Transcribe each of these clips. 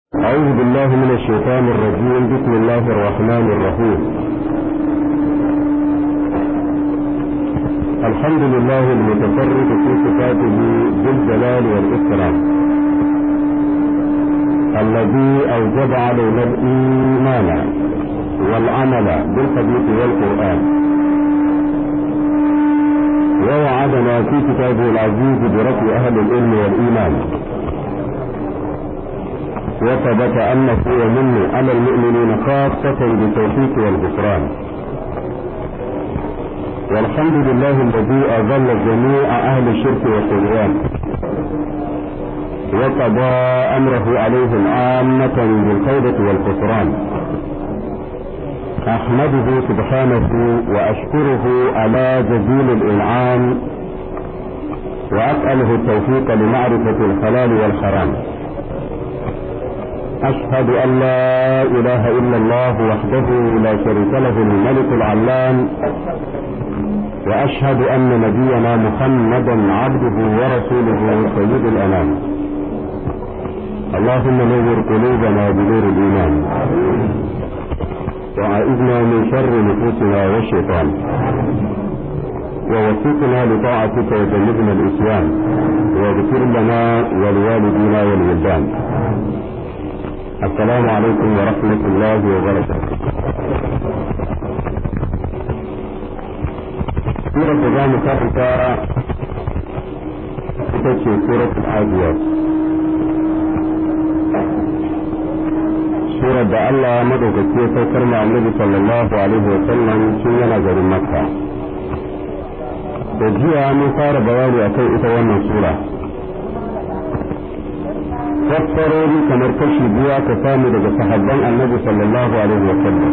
أعوذ بالله من الشيطان الرجيم بسم الله الرحمن الرحيم الحمد لله المتفرد في صفاته بالجلال والإكرام الذي أوجب علينا الإيمان والعمل بالحديث والقرآن ووعدنا في كتابه العزيز برفع أهل العلم والإيمان وثبت أنه يمن على المؤمنين خاصة بالتوفيق والغفران والحمد لله الذي أذل جميع أهل الشرك والطغيان وقضى أمره عليهم عامة بالخيبة والخسران أحمده سبحانه وأشكره على جزيل الإنعام وأسأله التوفيق لمعرفة الحلال والحرام أشهد أن لا إله إلا الله وحده لا شريك له الملك العلام وأشهد أن نبينا محمدا عبده ورسوله سيد الأنام اللهم نور قلوبنا بنور الإيمان وعائذنا من شر نفوسنا والشيطان ووفقنا لطاعتك وجنبنا الإسلام واغفر لنا ولوالدينا والولدان السلام عليكم ورحمة الله وبركاته سورة جامع كافتا تتشي سورة العاديات سورة دا الله مدوك كيف كرم النبي صلى الله عليه وسلم سنة نظر مكة وجيها من صار بوالي أكي إتوانا سورة fassarori kamar kashi biyu aka samu daga sahabban annabi sallallahu alaihi wa sallam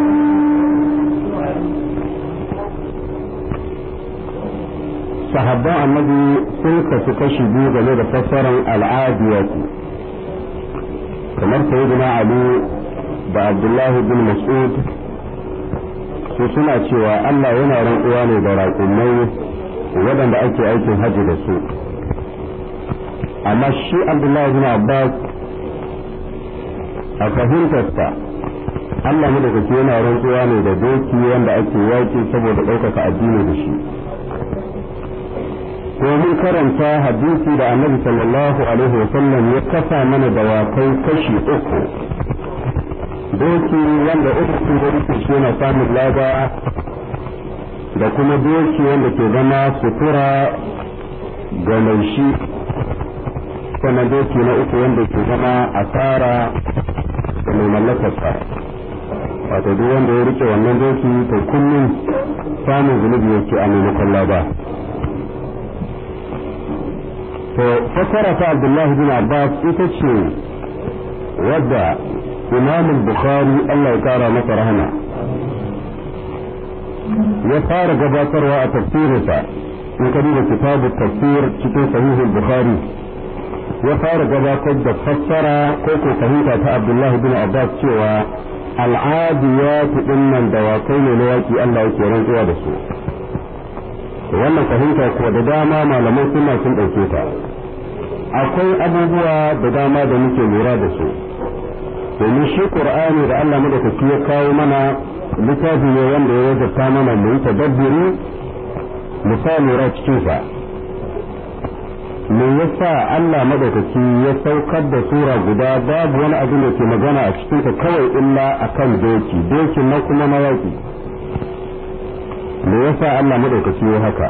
sahabban annabi sun kasu kashi biyu game da fassaran al'adiyati kamar sayyidina ali da abdullahi bin mas'ud su suna cewa Allah yana rantsuwa ne da raƙumai waɗanda ake aikin hajji da su amma shi abdullahi bin abbas a fahimtarsa Allah madaukaki yana rantsuwa ne da doki wanda ake yaƙi saboda ɗaukaka addini da shi ko mun karanta hadisi da annabi sallallahu alaihi wa sallam ya kasa mana dawakai kashi uku doki wanda uku sun da shi yana samun laba da kuma doki wanda ke zama sutura ga mai shi sannan doki na uku wanda ke zama asara da mai mallakarsa wato duk wanda ya rike wannan doki to kullum samun zunubi yake a maimakon laba to fasara ta abdullahi bin abbas ita ce wadda imam bukhari allah ya kara masa rahama ya fara gabatarwa a tafsirinsa in ka duba kitabu tafsir cikin sahihul bukhari ya fara gabatar da fassara ko ko fahimta ta Abdullahi bin Abbas cewa al'adiyatu dinnan dawakai ne na yaki Allah yake rantsuwa da su wannan fahimta ko da dama malaman suna sun ɗauke ta akwai abubuwa da dama da muke lura da su domin shi qur'ani da Allah madaukaki ya kawo mana littafi ne wanda ya wajabta mana mu yi tadabburi mu sa lura cikin sa me yasa Allah madaukaki ya saukar da sura guda babu wani abin da ke magana a cikin ta kawai illa akan doki doki na kuma mawaki me yasa Allah madaukaki ya haka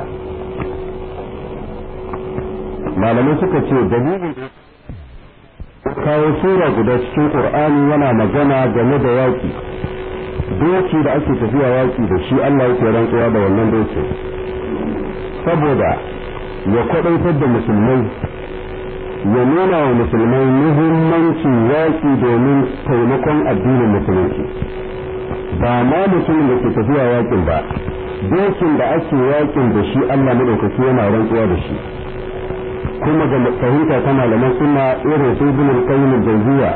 malamai suka ce dalilin kawo sura guda cikin Qur'ani yana magana game da yaki doki da ake tafiya yaki da shi Allah yake rantsuwa da wannan doki saboda ya kwadaitar da musulmai ya nuna wa musulmai muhimmancin yaƙi domin taimakon addinin musulunci ba ma mutumin da ke tafiya yaƙin ba dokin da ake yaƙin da shi Allah maɗaukaki yana rantsuwa da shi kuma ga fahimta ta malaman suna irin su ibn al-qayyim al-jawziya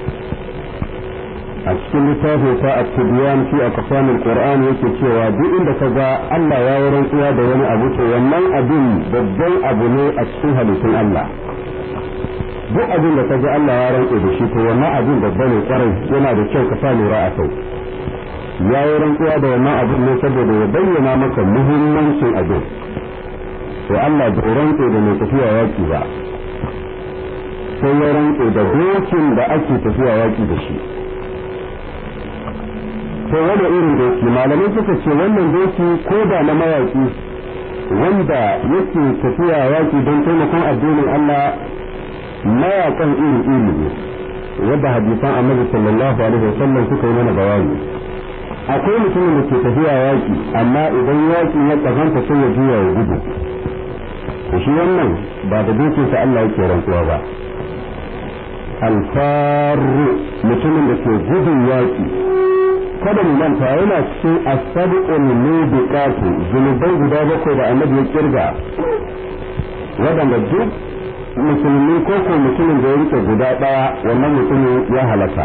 a cikin littafin ta at-tibyan fi aqsam al-qur'an yake cewa duk inda ka ga Allah ya yi rantsuwa da wani abu to wannan abin babban abu ne a cikin halittun Allah duk abin da ka ji Allah ya rantse da shi to wannan abin babba ne kwarai yana da kyau ka sa lura a kai ya yi rantsuwa da wannan abin ne saboda ya bayyana maka muhimmancin abin to Allah bai rantse da mai tafiya yaki ba sai ya rantse da dokin da ake tafiya yaki da shi to wani irin doki malamai suka ce wannan doki ko da na mayaki wanda yake tafiya yaki don taimakon addinin Allah mayakan iri iri ne wadda hadisan annabi sallallahu alaihi wasallam suka yi mana bayani akwai mutumin da ke tafiya yaki amma idan yaki ya kazanta sai ya juya ya gudu to shi wannan ba da dokinsa Allah yake rantsuwa ba alfaru mutumin da ke gudun yaki kada mu manta yana cikin asabiqul mubiqatu zunubai guda bakwai da annabi ya kirga wadanda duk musulmi ko ko mutumin da ya rike guda daya wannan mutumin ya halaka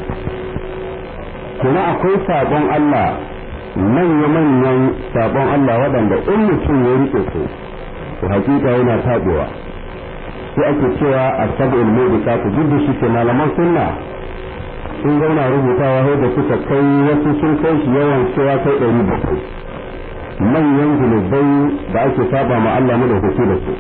kuma akwai sabon Allah manya manyan sabon Allah wadanda in mutum ya rike su to hakika yana tabewa sai ake cewa asabiqul mubiqatu duk da shi ke malaman sunna sun zauna rubutawa sai da suka kai wasu sun kai shi yawan cewa kai ɗari bakwai manyan zunubai da ake saba ma Allah mu da hutu da su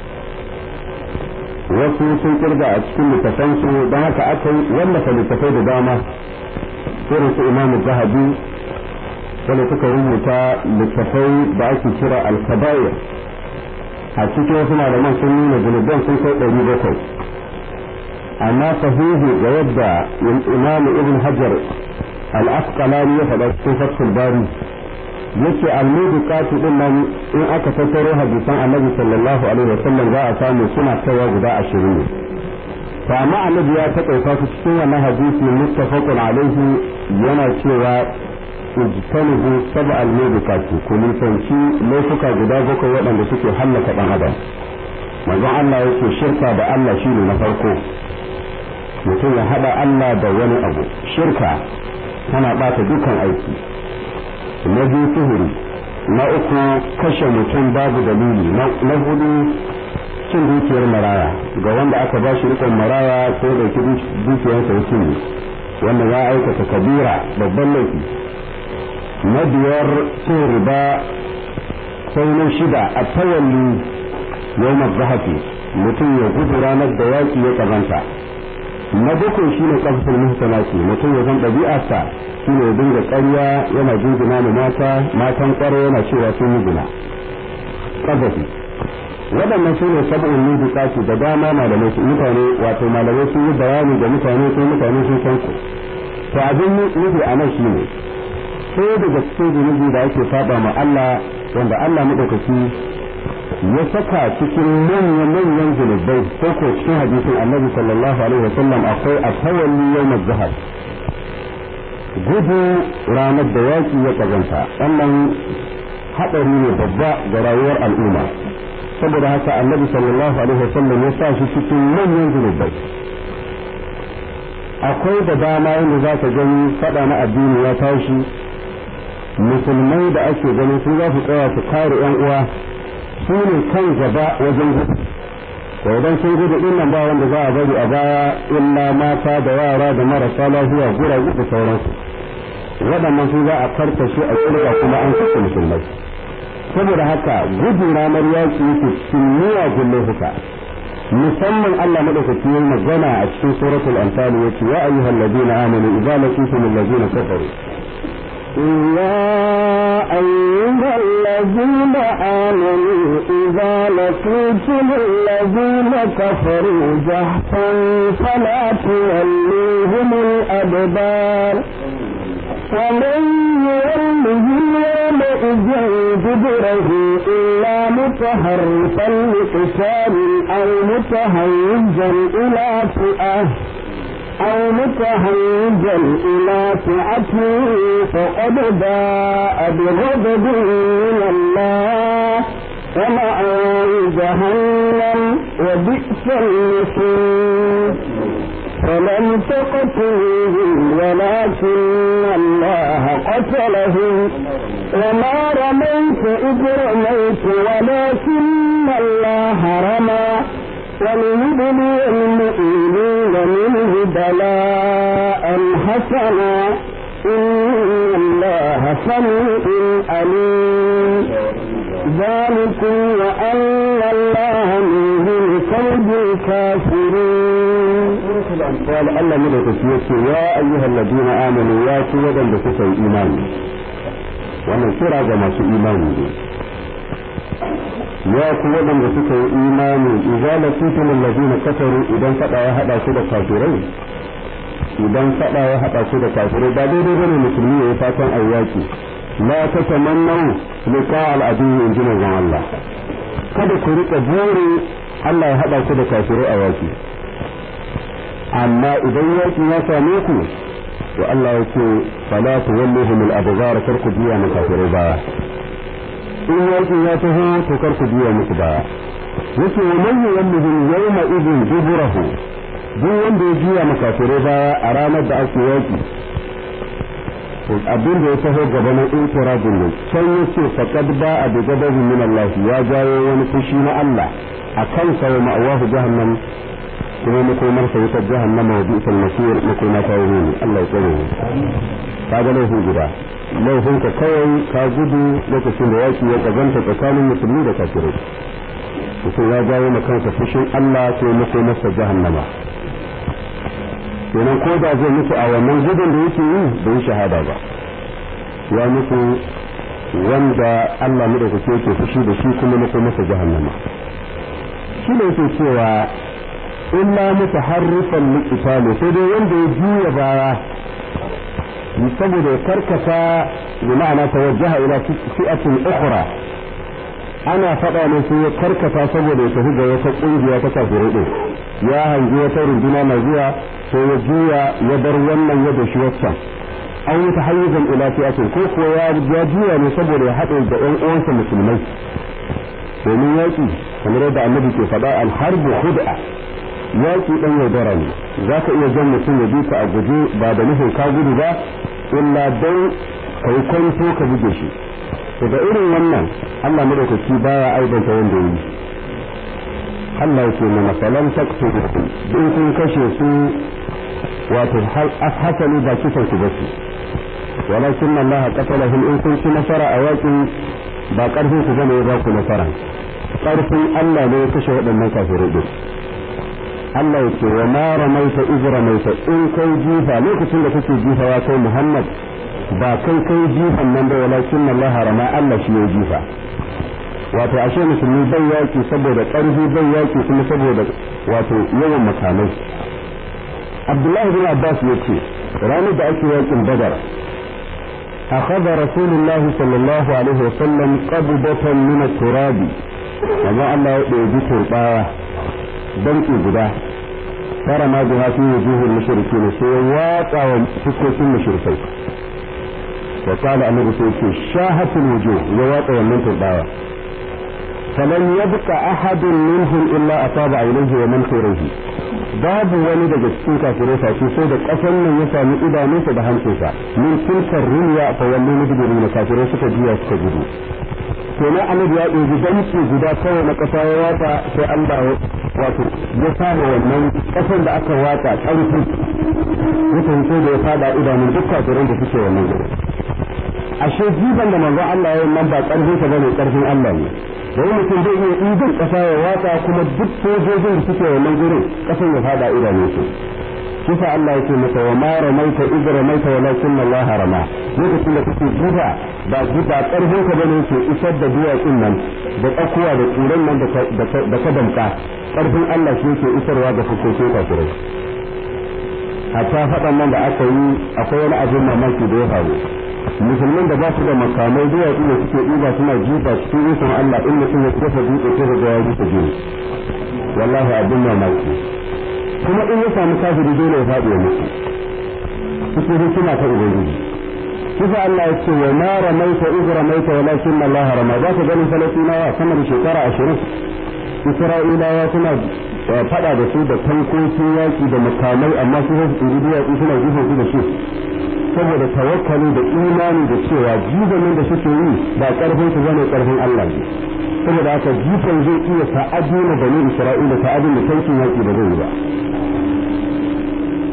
wasu sun kirga a cikin littafan su don haka aka yi wallafa littafai da dama irin su imam zahabi wanda suka rubuta littafai da ake kira alkabair a cikin wasu malaman sun nuna zunuban sun kai ɗari bakwai amma sahihi ga yadda imam ibn hajar al-asqalani ya faɗa cikin fathul bari yace al-mudiqatu din nan in aka tattaro hadisan annabi sallallahu alaihi wasallam za a samu suna kaiwa guda ashirin ne to amma annabi ya taƙaita su cikin wannan hadisi muttafaqun alaihi yana cewa ijtanibu sab al-mudiqati ku nisanci laifuka guda bakwai waɗanda suke hallaka ɗan adam manzon Allah yake shirka da Allah shine na farko mutum ya haɗa Allah da wani abu shirka tana ɓata dukan aiki na biyu sihiri na uku kashe mutum babu dalili na hudu cin dukiyar maraya ga wanda aka ba shi rikon maraya ko da ki dukiyarsa ya cinye wanda ya aikata kabira babban laifi na biyar cin riba sai na shida a tawalli yau zahafi mutum ya gudu ranar da yaƙi ya ƙazanta na bakwai shi ne ƙasar muhsanati mutum ya zan ɗabi'arsa shi ne dinga ƙarya yana jingina ma mata matan ƙwaro yana cewa sun yi gina ƙazafi waɗannan su ne sab'un mubiqati da dama malamai su mutane wato malamai sun yi bayani ga mutane sai mutane sun san su to abin nufi a nan shine sai daga cikin zunubi da ake saba ma Allah wanda Allah madaukaki ya saka cikin manyan manyan zunubai ko ko cikin hadisin Annabi sallallahu alaihi wasallam akwai at-tawalli yawm az-zahab gudu ranar da yaki ya kazanta wannan hadari ne babba ga rayuwar al'umma saboda haka annabi sallallahu alaihi wasallam ya sa shi cikin manyan zunubai akwai da dama yadda za ka gani fada na addini ya tashi musulmai da ake ganin sun za su tsaya su kare yan uwa su ne kan gaba wajen gudu to idan sun gudu din nan ba wanda za a bari a baya illa mata da yara da marasa lafiya guragu da sauransu waɗannan su za a karkashe a kirga kuma an kashe musulmai saboda haka gudu ranar yaki yake cikin miyagun laifuka musamman Allah madaukaki ya magana a cikin suratul anfal yace ya ayyuhal ladina amanu idza laqitum alladhina kafaru يا أيها الذين آمنوا إذا لقيتم الذين كفروا زحفا فلا تولوهم الأدبار ومن يولهم يومئذ دبره إلا متحرفا لقتال أو متهيجا إلى فئة أو متهيجا إلى فئة فقد باء بغضب من الله ومأواه جهنم وبئس المصير فلم تقتلوهم ولكن الله قتلهم وما رميت إذ رميت ولكن الله رمى وليبلي المؤمنين منه بلاء حسنا إن الله سميع عليم ذلكم وأن الله من كيد الكافرين قال الله مدى تسيوك يا أيها الذين آمنوا يا سيدا بكسر إيمان wannan kira ga masu imani ne ya ku waɗanda suka yi imani idza laqitum allazina kafaru idan fada ya hada su da kafirai idan fada ya hada su da kafirai ba daidai bane musulmi ya yi fatan ayyaki la tatamannu liqa al-adu in ji manzon Allah kada ku rika buri Allah ya hada ku da kafirai a yaki amma idan yaki ya same ku to Allah ya ce fala tuwalluhum al-abghar kar ku biya mu kafirai baya in yaki ya taho to kar ku biya musu baya yake wa man yuwalluhum yawma idin duburahu duk wanda ya biya mu kafirai baya a ranar da ake yaki abin da ya taho gaba na intirabin ne can yace faqad ba'a bi ghadabin min Allah ya jawo wani fushi na Allah akan sa wa ma'awahu jahannam kuma makomar sa wutar jahannama wa bi'sal masir makoma ta yi ne Allah ya tsare ka ga laifin guda laifin ka kawai ka gudu lokacin da yaki ya kazanta tsakanin musulmi da kafirai mutum ya jawo ma kansa fushin Allah ko makomar sa jahannama kenan ko da zai mutu a wannan gudun da yake yi bai shahada ba ya mutu wanda Allah madaukake yake fushi da shi kuma makomar sa jahannama shi ne yake cewa illa mutaharrifan liqitali sai dai wanda ya juya baya saboda ya karkata bi ma'ana tawajjaha ila fi'atin ukhra ana faɗa ne sai ya karkata saboda ya tafi ga wata kungiya ta kafirai din ya hangi wata runduna na zuwa sai ya juya ya bar wannan ya dashi waccan an yi tahayyuzan ila fi'atin ko kuwa ya juya ne saboda ya haɗe da ƴan uwansa musulmai domin yaƙi kamar yadda annabi ke faɗa alharbu khud'a yaƙi ɗan yaudara ne za ka iya jan mutum ya ka a guje ba da nufin ka gudu ba illa don ka yi kwanto ka buge shi daga irin wannan Allah madaukaki baya aibanta wanda yi Allah yake mana falan taktu in kun kashe su wato hasali ba kisan ku bace walakin Allah qatalahum in kun ci nasara a yaƙin ba ƙarfin ku bane ya ba ku nasara ƙarfin Allah ne ya kashe waɗannan kafirai din Allah ya ce wa ma ramaita iz ramaita in kai jifa lokacin da kake jifa ya kai Muhammad ba kai kai jifan nan da walakin Allah rama Allah shi ya jifa wato ashe musulmi bai yaki saboda ƙarfi bai yaki kuma saboda wato yawan makamai Abdullahi bin Abbas ya ce ranar da ake yakin Badar أخذ رسول الله صلى الله عليه وسلم قبضة من التراب وما الله يؤدي ترباه danki guda tara ma biha fi wujuhil mushrikin sai ya watsa wa fuskokin mushrikai wa qala annabi sai ce shahatul wujuh ya watsa wannan turbawa falan yabqa ahadun minhum illa ataba ilayhi wa man khayrihi babu wani daga cikin kafirai face sai da kasan nan ya sami idanunsa da hancinsa min tilkar runya fa wallu mudbirin kafirai suka juya suka gudu to na annabi ya ɗebi danki guda kawai na ƙasa ya watsa sai Allah wato ya samu wannan ƙasar da aka watsa ƙarfi ya fahimci da ya fada idanun duk kafirin da suke wannan gurin ashe jiban da manzo Allah ya yi nan ba ƙarfin sa bane ƙarfin Allah ne wani mutum zai iya ɗiban ƙasa ya watsa kuma duk sojojin da suke wannan gurin ƙasar ya fada idanun su kisa Allah yake masa wa ma ramaita idh ramaita walakin Allah rama lokacin da kake guda ba guda karfin ka bane yake isar da duwatsun nan da tsakuwa da kuran nan da ka damka karfin Allah shi yake isarwa ga fuskokin kafirai hatta faɗan nan da aka yi akwai wani abin mamaki da ya faru musulmin da ba su da makamai duwatsu da suke ɗiba suna jifa cikin ikon Allah in mutum ya kafa dutse sai ga ya rufe jini wallahi abin mamaki kuma in ya samu kafiri dole ya faɗi ya mutu cikin hikima ta ubangiji kisa Allah ya ce wa ma ramaita iz ramaita walakin Allah rama za ka ganin falastinawa sama da shekara ashirin isra'ilawa suna faɗa da su da tankokin yaƙi da makamai amma su su tsiri duwatsu suna jifan su da su saboda tawakkali da imani da cewa jibanin da suke yi ba ƙarfin su bane ƙarfin Allah ne saboda haka jifan zai iya ta'adi na bani isra'ila ta'adin da tankin yaƙi da zai yi ba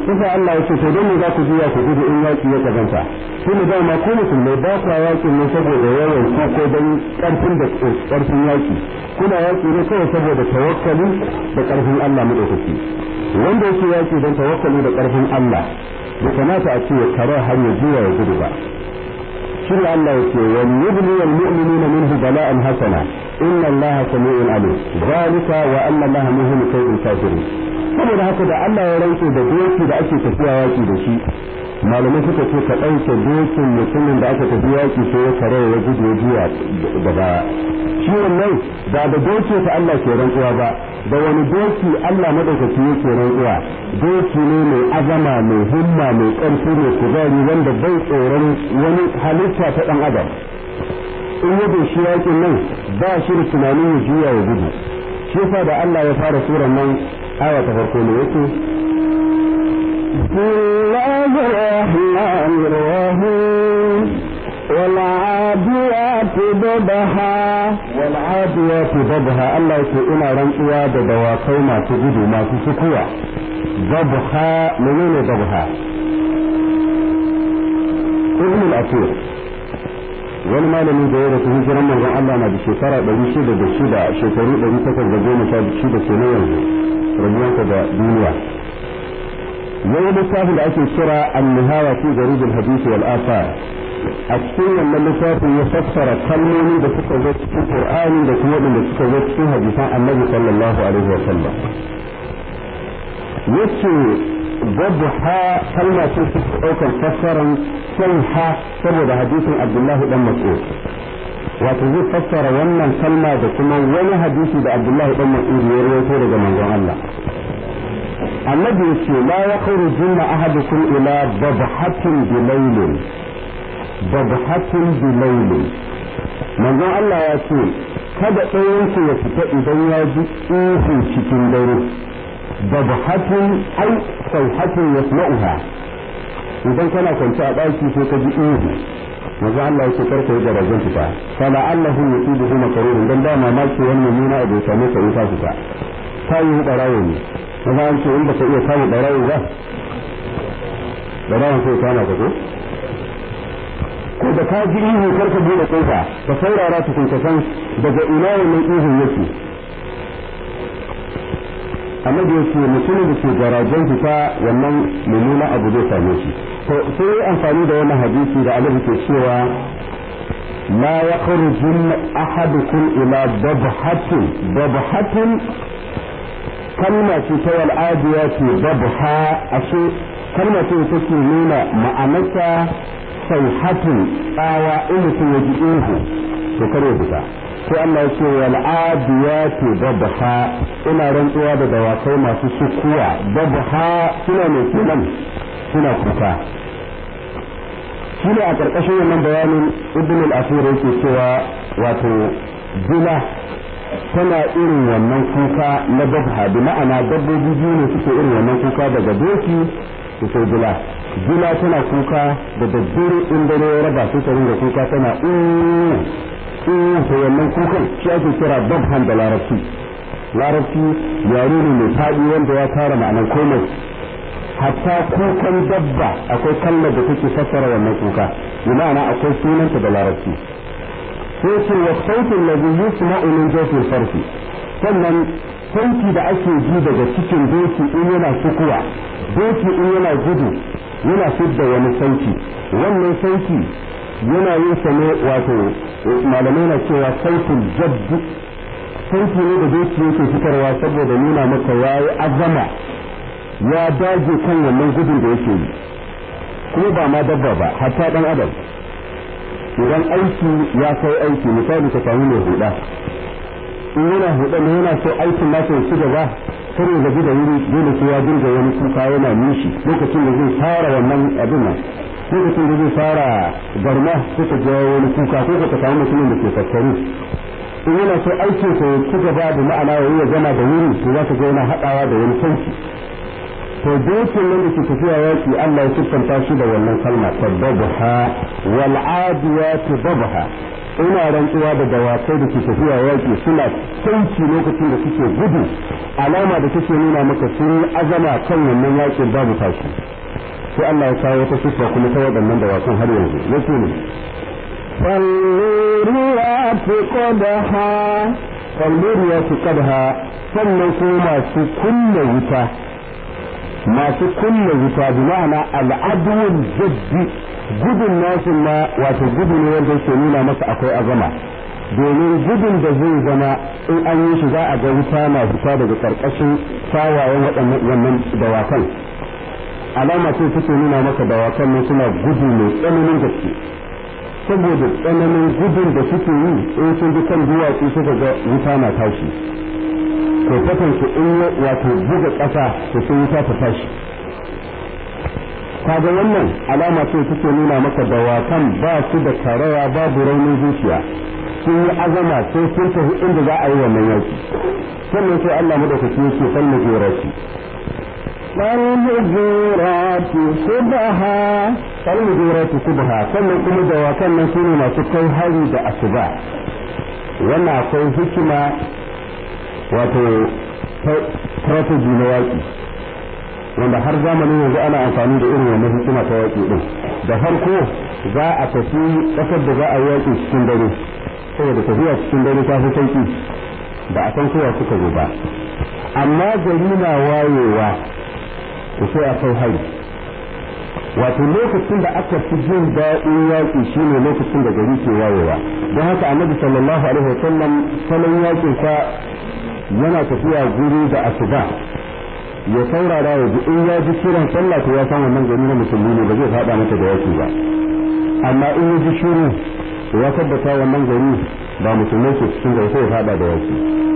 kusa Allah ya ce to don me za ku juya ku gudu in yaki ya kazanta shi ne dama ko musulmai ba ku yakin ne saboda yawan ku ko don karfin da karfin yaki kuna yaki ne kawai saboda tawakkali da karfin Allah madaukaki wanda yake yaki don tawakkali da karfin Allah bai kamata a ce ya kare har ya juya ya gudu ba shi ne Allah ya ce wa yubli wal mu'minina minhu bala'an hasana inna Allah sami'un alim zalika wa anna Allah muhimmu kaydil kafirin saboda haka da Allah ya rantse da doki da ake tafiya yaki da shi malamai suka ce ka ɗauke dokin mutumin da aka tafi yaki sai ya kare ya gudu ya juya da baya shi wannan da da doki ta Allah ke rantsuwa ba da wani doki Allah madaukaki yake rantsuwa doki ne mai azama mai himma mai ƙarfi mai kuzari wanda bai tsoron wani halitta ta ɗan adam in ya shi yakin nan ba shi da tunanin ya juya ya gudu shi yasa da Allah ya fara suran nan aya ta farko ne yake بسم الله الرحمن الرحيم والعاديات ضبحا والعاديات ضبحا الله yake ina rantsuwa da dawakai masu gudu masu sukuwa ضبحا menene ضبحا ibn al-asir wani malami da ya rasu hijiran manzon Allah na da shekara 606 shekaru 816 ke na yanzu rabuwansa da duniya yayi littafin da ake kira an-nihaya fi garib al-hadith wal athar a cikin wannan littafin ya fassara kalmomi da suka zo cikin Qur'ani da kuma da suka zo cikin hadisan Annabi sallallahu alaihi wa sallam yace ضبحا كلمة تنسك أوكا فسرا سنحا سبب حديث عبد الله بن مسعود وتزيد فسر وانا كلمة دكما وانا حديث عبد الله بن مسعود يروي daga manzon Allah annabi yace la yakhrujunna ahadukum ila dabhatin bilaylin dabhatin bilaylin manzon Allah ya ce kada ɗayanku ya fita idan ya ji ihu cikin dare dabhatin ai sauhatin yasma'uha idan kana kwance a ɗaki sai ka ji ihu manzo Allah yake karka yi garajen fita fala allahu yusibuhu makarun dan ba mamaki wani mummuna abu ya same ka in ka fita ta yi barawo ne maza an ce in baka iya kama barawo ba barawon sai kama ka ko ko da ka ji ihu karka bude kofa ka saurara tukun ka san daga ina wannan ihun yake annabi yake mutumin da ke garajen fita wannan mummuna abu zai same shi to sai yi amfani da wani hadisi da annabi ke cewa la yakhrujun ahadukum ila dabhatin dabhatin kalma ce ta wal adiyati dabha ashe kalma ce da take nuna ma'anarta sauhatin tsawa in mutum ya ji ihu to kare fita sai Allah ya ce wal adiyati dabha ina rantsuwa da dawakai masu sukuwa dabha suna ne kenan suna kuka shine a karkashin wannan bayanin ibn al-asir yake cewa wato dila tana irin wannan kuka na dabha bi ma'ana dabbobi biyu ne suke irin wannan kuka daga doki da sai dila dila tana kuka da daddare in dare ya raba su ta ringa kuka tana to wannan kukan shi ake kira dabhan da larabci larabci yare ne mai faɗi wanda ya tara ma'anar komai hatta kukan dabba akwai kalmar da take fassara wannan kuka bi ma'ana akwai sunanta da larabci sai ce wa sautin ladhi yusma'u min jawfil farfi sannan sauti da ake ji daga cikin doki in yana sukuwa doki in yana gudu yana fidda wani sauti wannan sauti yana yin sa ne wato malamai na cewa sautin jaddi sauti ne da doki yake fitarwa saboda nuna maka yayi azama ya dage kan wannan gudun da yake yi kuma ba ma dabba ba hatta dan adam idan aiki ya kai aiki misali ka samu mai huda in yana huda ne yana so aikin nasa ya ci gaba kar ya gaji da wuri dole sai ya dinga wani kuka yana nishi lokacin da zai fara wannan abin nan lokacin da zai fara garma sai ka ga wani kuka ko ka samu mutumin da ke fassari in yana so aikin sa ya ci gaba da ma'ana ya ya gama da wuri to za ka ga yana haɗawa da wani sauki to dokin nan da ke tafiya yaki Allah ya siffanta shi da wannan kalma ta dabha wal adiyati dabha ina rantsuwa da dawakai da ke tafiya yaƙi suna sauki lokacin da suke gudu alama da take nuna maka sun yi azama kan wannan yaƙin babu tashi sai Allah ya kawo wata sifa kuma ta waɗannan dawakan har yanzu yake ne فالموريات قدحا فالموريات قدحا sannan ko masu kulle wuta masu kulle wuta bi ma'ana al'adun jaddi gudun nasu ma wato gudu ne wanda yake nuna masa akwai azama domin gudun da zai zama in an yi shi za a ga wuta na fita daga karkashin tawayen waɗannan wannan dawakan alama ce take nuna maka dawakan ne suna gudu mai tsananin gaske saboda tsananin gudun da suke yi in sun ji kan duwatsu suka ga wuta na tashi ko kasance in wato buga ƙasa to sun wuta ta tashi kaga wannan alama ce take nuna maka dawakan ba su da karaya babu raunin zuciya sun yi azama sai sun tafi inda za a yi wannan yaki sannan sai Allah madaukaki yake san majorati فالمغيرات صبحا falmujurati subha sannan kuma dawakan nan sune masu kai hari da asuba wannan akwai hikima wato strategy na yaki wanda har zamanin yanzu ana amfani da irin wannan hikima ta yaki din da farko za a tafi kasar da za a yi yaki cikin dare saboda tafiya cikin dare ta fi sauki ba a san kowa suka zo ba amma gari na wayewa to sai a kai hari wato lokacin da aka fi jin daɗin yaƙi shine lokacin da gari ke wayewa don haka annabi sallallahu alaihi wa sallam salon yaƙin sa yana tafiya guri da asuba ya saurara ya ji in ya ji kiran sallah to ya san wannan gari na musulmi ne ba zai faɗa mata da yaƙi ba amma in ya ji shiru to ya tabbata wannan gari ba musulmai ke cikin gari sai ya faɗa da yaƙi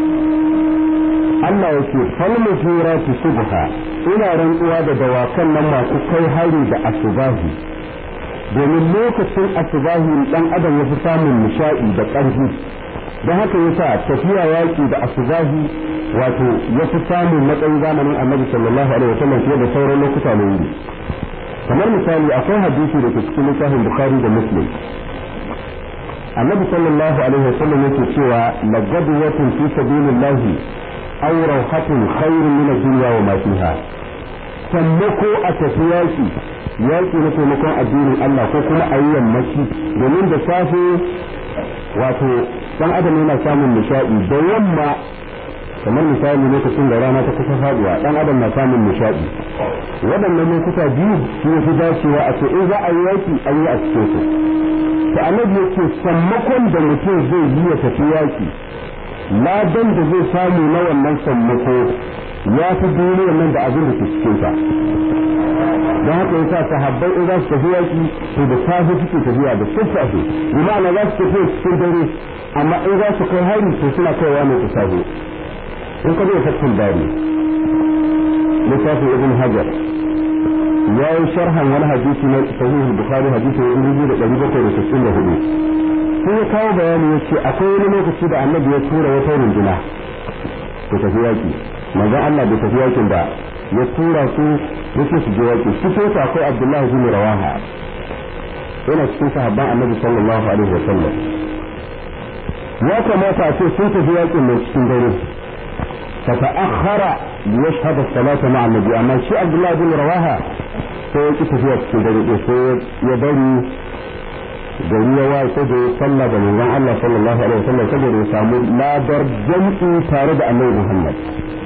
Allah yake falmu jirati subha ina rantsuwa da dawakan nan masu kai hari da asubahi domin lokacin asubahi dan adam ya fi samun nishaɗi da ƙarfi don haka yasa tafiya yaƙi da asubahi wato ya fi samun matsayin zamanin annabi sallallahu alaihi wasallam fiye da sauran lokuta na wuri kamar misali akwai hadisi da ke cikin littafin bukhari da muslim annabi sallallahu alaihi wasallam yake cewa lagadwatun fi sabilillahi aw rawhatun khairun min ad-dunya wa ma fiha sammako a tafi yaki yaki na taimakon addinin Allah ko kuma a yi yammaci domin da safe wato dan adam yana samun nishadi da yamma kamar misali lokacin da rana ta kusa faduwa dan adam na samun nishadi waɗannan lokuta biyu su fi dacewa a ce in za a yi yaki an yi a cikin su to annabi yake sammakon da mutum zai yi ya tafi yaki ladan da zai samu na wannan sammako ya fi duniyar nan da abin da ke cikin ta don haka yasa sahabbai in za su tafi yaki to da safe suke tafiya da sassafe bi ma'ana za su tafi cikin dare amma in za su kai hari to suna kaiwa ne da safe in ka zai fatin bari littafin ibn hajar ya yi sharhan wani hadisi na sahihul bukhari hadisi na dubu da ɗari bakwai da sittin da hudu sai ya kawo bayani ya ce akwai wani lokaci da annabi ya tura wata runduna ku tafi yaki manzon Allah bai tafi yakin da ya tura su yake su je yaki cikin su akwai Abdullahi bin Rawaha yana cikin sahabban annabi sallallahu alaihi wa sallam ya kamata a ce sun tafi yakin mai cikin dare فتأخر ليشهد الصلاة مع النبي أما الشيء عبد الله بن رواها sai ki tafiya cikin dare ɗaya sai ya bari gari ya waye sai da ya salla da manzon Allah sallallahu alaihi wasallam saboda ya samu ladar jam'i tare da Annabi Muhammad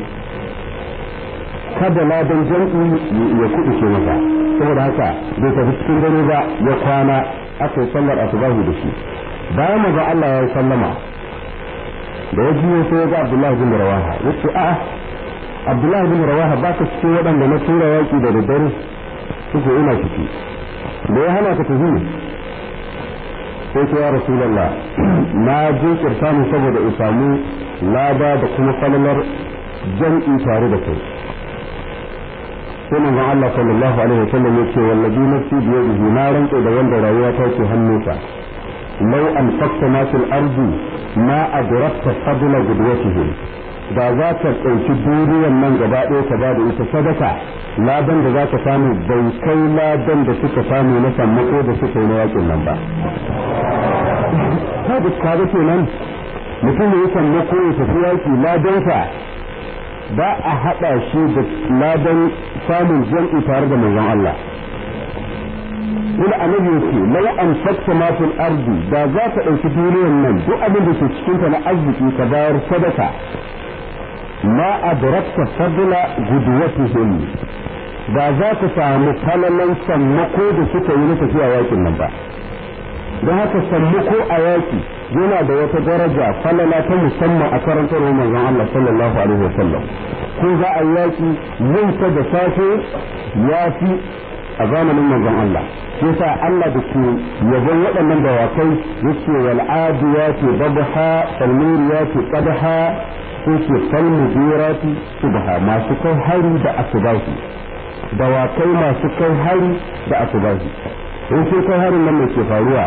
kada ladan jam'i ya kuɗi ce masa saboda haka bai tafi cikin dare ba ya kwana aka yi sallar asubahi da shi bayan manzon Allah ya yi sallama da ya biyo sai ya ga Abdullahi bin Rawaha yace a'a Abdullahi bin Rawaha baka cikin waɗanda na tura yaki da daddare suke ina ciki da ya hana ka tafi sai ce ya rasulallah na je kirtani saboda in samu lada da kuma falalar jam'i tare da kai sai manzon Allah sallallahu alaihi wasallam ya ce wallazi nafsi bi yadihi na rantsa da wanda rayuwa ta ke hannunsa law an fakta ma fil ardi ma adrakta fadla gudwatihim da za ka ɗauki duniyar nan gaba ɗaya ka ba da ita sadaka ladan da za ka samu bai kai ladan da suka samu na sammako da suka yi na yakin nan ba ka da kaga kenan mutum ya sammako ya tafi yaki ladansa ba a haɗa shi da ladan samun jam'i tare da manzon Allah Wani annabi yake lau an fakta ma fil ardi da za ka ɗauki duniyar nan duk abin da ke cikin ta na arziki ka bayar sadaka ma adrakta fadla guduwatihim da za ka samu falalan sammako da suka yi na tafiya yakin nan ba don haka sammako a yaki yana da wata daraja falala ta musamman a karantar manzon Allah sallallahu alaihi wasallam ko za a yaki yin ta da safe ya fi a zamanin manzon Allah yasa Allah da ke yabon waɗannan dawakai yace wal adiyati dabha fal muriyati qadha yace fal mudirati subha masu kai hari da asubahi dawakai masu kai hari da asubahi in sai kai harin nan mai ke faruwa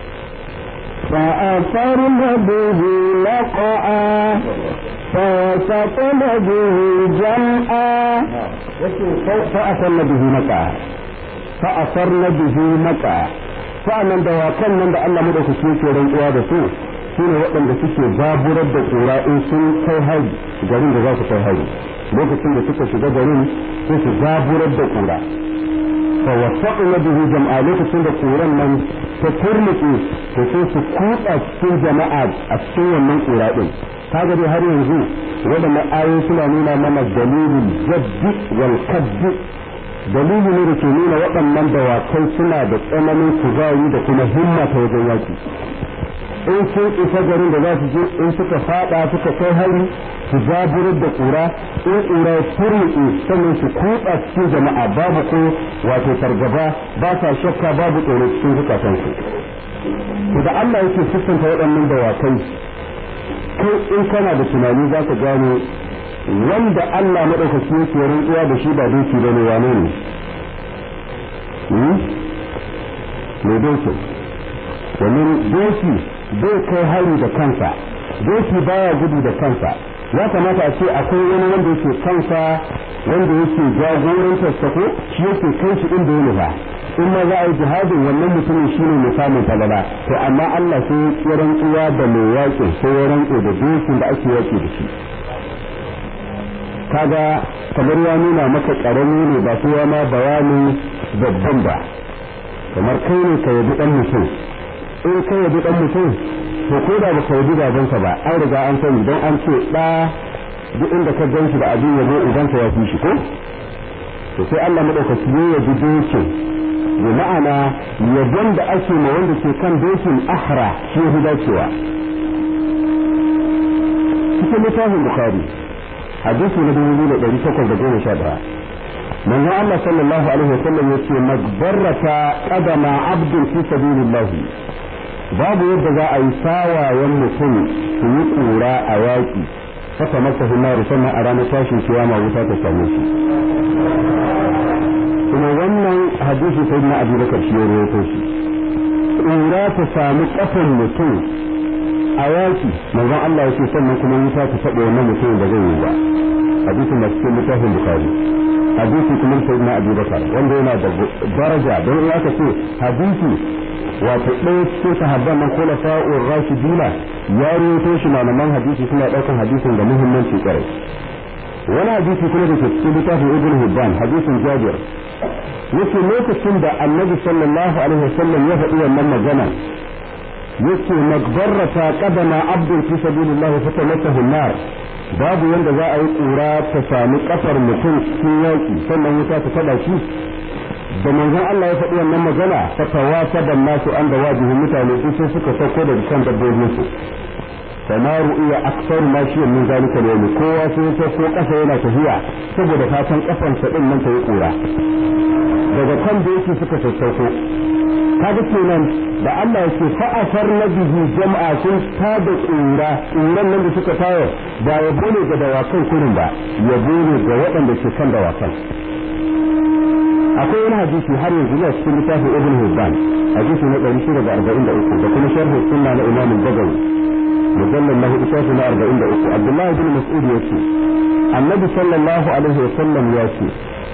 فأثرن به نقعا فوسطن به جمعا فأثرن به نقعا فأثرن به نقعا sa'annan dawakan nan da Allah madaukaki yake rantsuwa da su shine waɗanda suke baburar da tsura in sun kai hari garin da za su kai hari lokacin da suka shiga garin sai su baburar da tsura fa wasaqna bihi jam'a lokacin da tsuran nan ta turmuke to sai su kutsa cikin jama'a a cikin wannan tsura din kaga dai har yanzu waɗannan ayoyi suna nuna mana dalilin jaddi wal kaddi dalili ne da ke nuna waɗannan dawakai suna da tsananin kuzari da kuma himma ta wajen yaki in sun isa garin da za su je in suka fada suka kai hari su jaburar da kura in kura ya turmuke sannan su kutsa cikin jama'a babu ko wato fargaba ba sa shakka babu tsoro cikin zukatansu to da Allah yake siffanta waɗannan dawakai kai in kana da tunani za ka gane wanda Allah maɗaukaki yake rantsuwa da shi ba doki bane wane ne mai doki domin doki bai kai hari da kansa doki baya gudu da kansa ya kamata a ce akwai wani wanda yake kansa wanda yake jagorantar sa ko shi yake kai shi inda ya nufa in ma za a yi jihadin wannan mutumin shine mai samun falala to amma Allah sai ya rantsuwa da mai yaƙi sai ya rantsu da dokin da ake yaƙi da shi kaga kamar ya nuna maka karami ne ba sai ma bayanin babban ba kamar kai ne ka yabi dan mutum in ka yabi dan mutum to ko da baka yabi babansa ba an riga an sani don an ce da duk inda ka gan shi da abin yabo idan ka ya fi shi ko to sai Allah madaukaki ne ya bi dokin da ma'ana yabon da ake ma wanda ke kan dokin ahra shi ya dacewa cikin littafin bukhari hadisi na dubu biyu da ɗari takwas da goma sha ɗaya manzon Allah sallallahu alaihi wa sallam yace magbarrata qadama abdul fi sabilillah babu yadda za a yi sawayen mutum su yi kura a yaƙi haka masa himaru sannan a ranar tashin kiyama wuta ta same shi kuma wannan hadisi sai na abu bakar shi ya rawaito shi kura ta sami kafan mutum a yaƙi manzon Allah yake sannan kuma wuta ta taɓa wannan mutumin da zai yi ba hadisin da cikin littafin bukari hadisi kuma sai na abu bakar wanda yana da daraja don ya ka ce hadisi wato ɗaya cikin sahabban nan kula fa'ur rashidina ya rawaito shi malaman hadisi suna ɗaukar hadisin da muhimmanci ƙwarai wani hadisi kuma da ke cikin littafin ibn hibban hadisin jabir yake lokacin da annabi sallallahu alaihi wasallam ya faɗi wannan magana yake magbarrata qadama abdul fi sabilillah fa tamassahu nar babu yanda za a yi kura ta sami kafar mutum cikin yaki sannan wuta ta tada shi da manzon Allah ya faɗi wannan magana fa tawasa da nasu an da wajibi mutane duk sai suka sauko daga kan dabbobin su fama ru'iya aksar ma shi min zalika da yau kowa sai ya sauko kasa yana tafiya saboda fatan kafansa din nan ta yi kura daga kan da yake suka sassauko kaga kenan da Allah ya ce fa'asar na bihi jama'a sun tada tsura tsuran nan da suka tayar ba ya bone ga dawakan kurin ba ya bone ga waɗanda ke kan dawakan akwai wani hadisi har yanzu na cikin littafin ibn hibban hadisi na 643 da kuma sharh sunna na imam al-bagawi mujallal lahu isafi na 43 abdullahi bin mas'ud yace annabi sallallahu alaihi wa sallam ya ce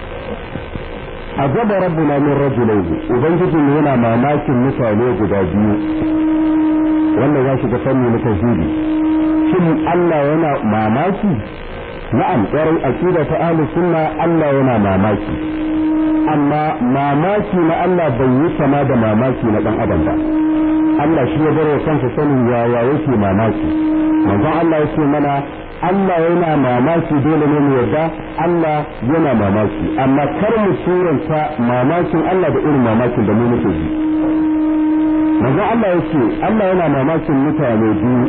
ajaba rabbuna min rajulayn ubangiji ne yana mamakin mutane guda biyu wannan ya shiga fanni na tauhidi shin Allah yana mamaki na'am ƙwarai aqida ta ahlus sunna Allah yana mamaki amma mamaki na Allah bai yi kama da mamaki na dan adam ba Allah shi ya bar wa kansa sanin yaya yake mamaki manzon Allah yake mana Allah yana mamaki dole ne mu yarda Allah yana mamaki amma kar mu suranta mamakin Allah da irin mamakin da mu muke ji manzon Allah yake Allah yana mamakin mutane biyu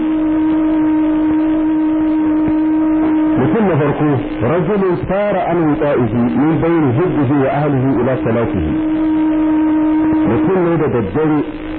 mutum na farko rajulun fara an wuta'ihi min bayni hibbihi wa ahlihi ila salatihi mutum ne da daddare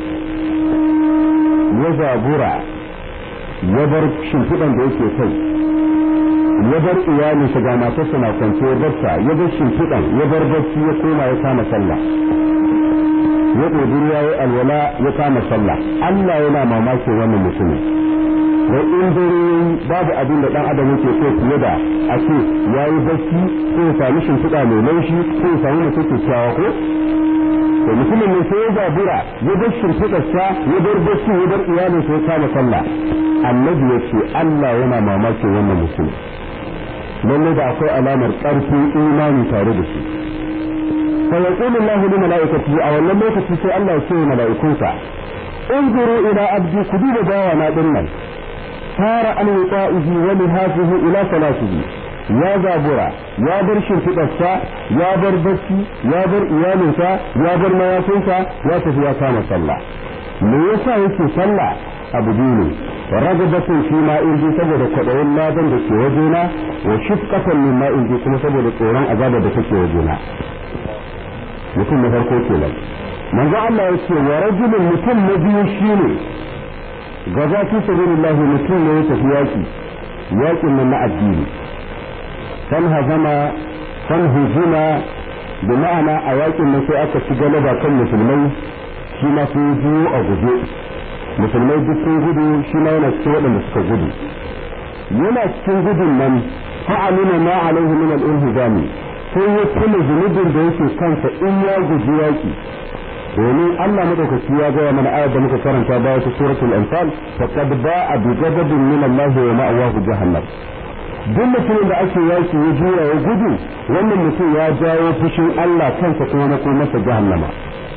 ya zabura ya bar shimfiɗan da yake kai ya bar iyalinsa ga matarsa na kwance ya barta ya bar shimfiɗan ya bar bacci ya koma ya kama sallah ya ɗobi ya yi alwala ya kama sallah Allah yana mamakin wannan mutumin da in dare babu abin da dan adam yake so fiye da a ce ya yi bacci ko ya sami shimfiɗa mai laushi ko ya sami mace kyakkyawa ko to mutumin ne sai ya zabura ya bar shimfiɗarsa ya bar bacci ya bar iyalinsa ya kama sallah annabi ya ce Allah yana mamakin wannan mutum lalle da akwai alamar ƙarfin imani tare da shi fa yaqulu Allahu li malaikatihi a wannan lokaci sai Allah ya ce wa mala'ikunsa انظروا إلى عبدي كدوب باوانا dinnan. fara an wuƙa'ihi wa lihafihi ila salatihi ya zabura ya bar shimfiɗarsa ya bar bacci ya bar iyalinsa ya bar mayafinsa ya tafi ya kama sallah me yasa yake sallah abu biyu ne ragabatun fi ma inji saboda kwaɗayin ladan da ke wajena wa shifqatan min ma inji kuma saboda tsoron azabar da take wajena mutum na farko kenan manzo Allah ya ce wa rajulun mutum na biyu shine gaza fi sabilillah mutum ne ya tafi yaki yakin nan na addini kan hazama kan hujuma da ma'ana a yakin nan sai aka ci galaba kan musulmai shi ma sun biyo a guje musulmai duk sun gudu shi ma yana cikin waɗanda suka gudu yana cikin gudun nan fa'aluna ma alaihi min al-inhizami sai ya kula zunubin da yake kansa in ya guji yaki domin Allah madaukaki ya gaya mana ayar da muka karanta baya ta suratul anfal faqad ba'a bi ghadabin min Allah wa ma'awahu jahannam duk mutumin da ake yaki ya juya ya gudu wannan mutum ya jawo fushin Allah kansa kuma na kuma masa jahannama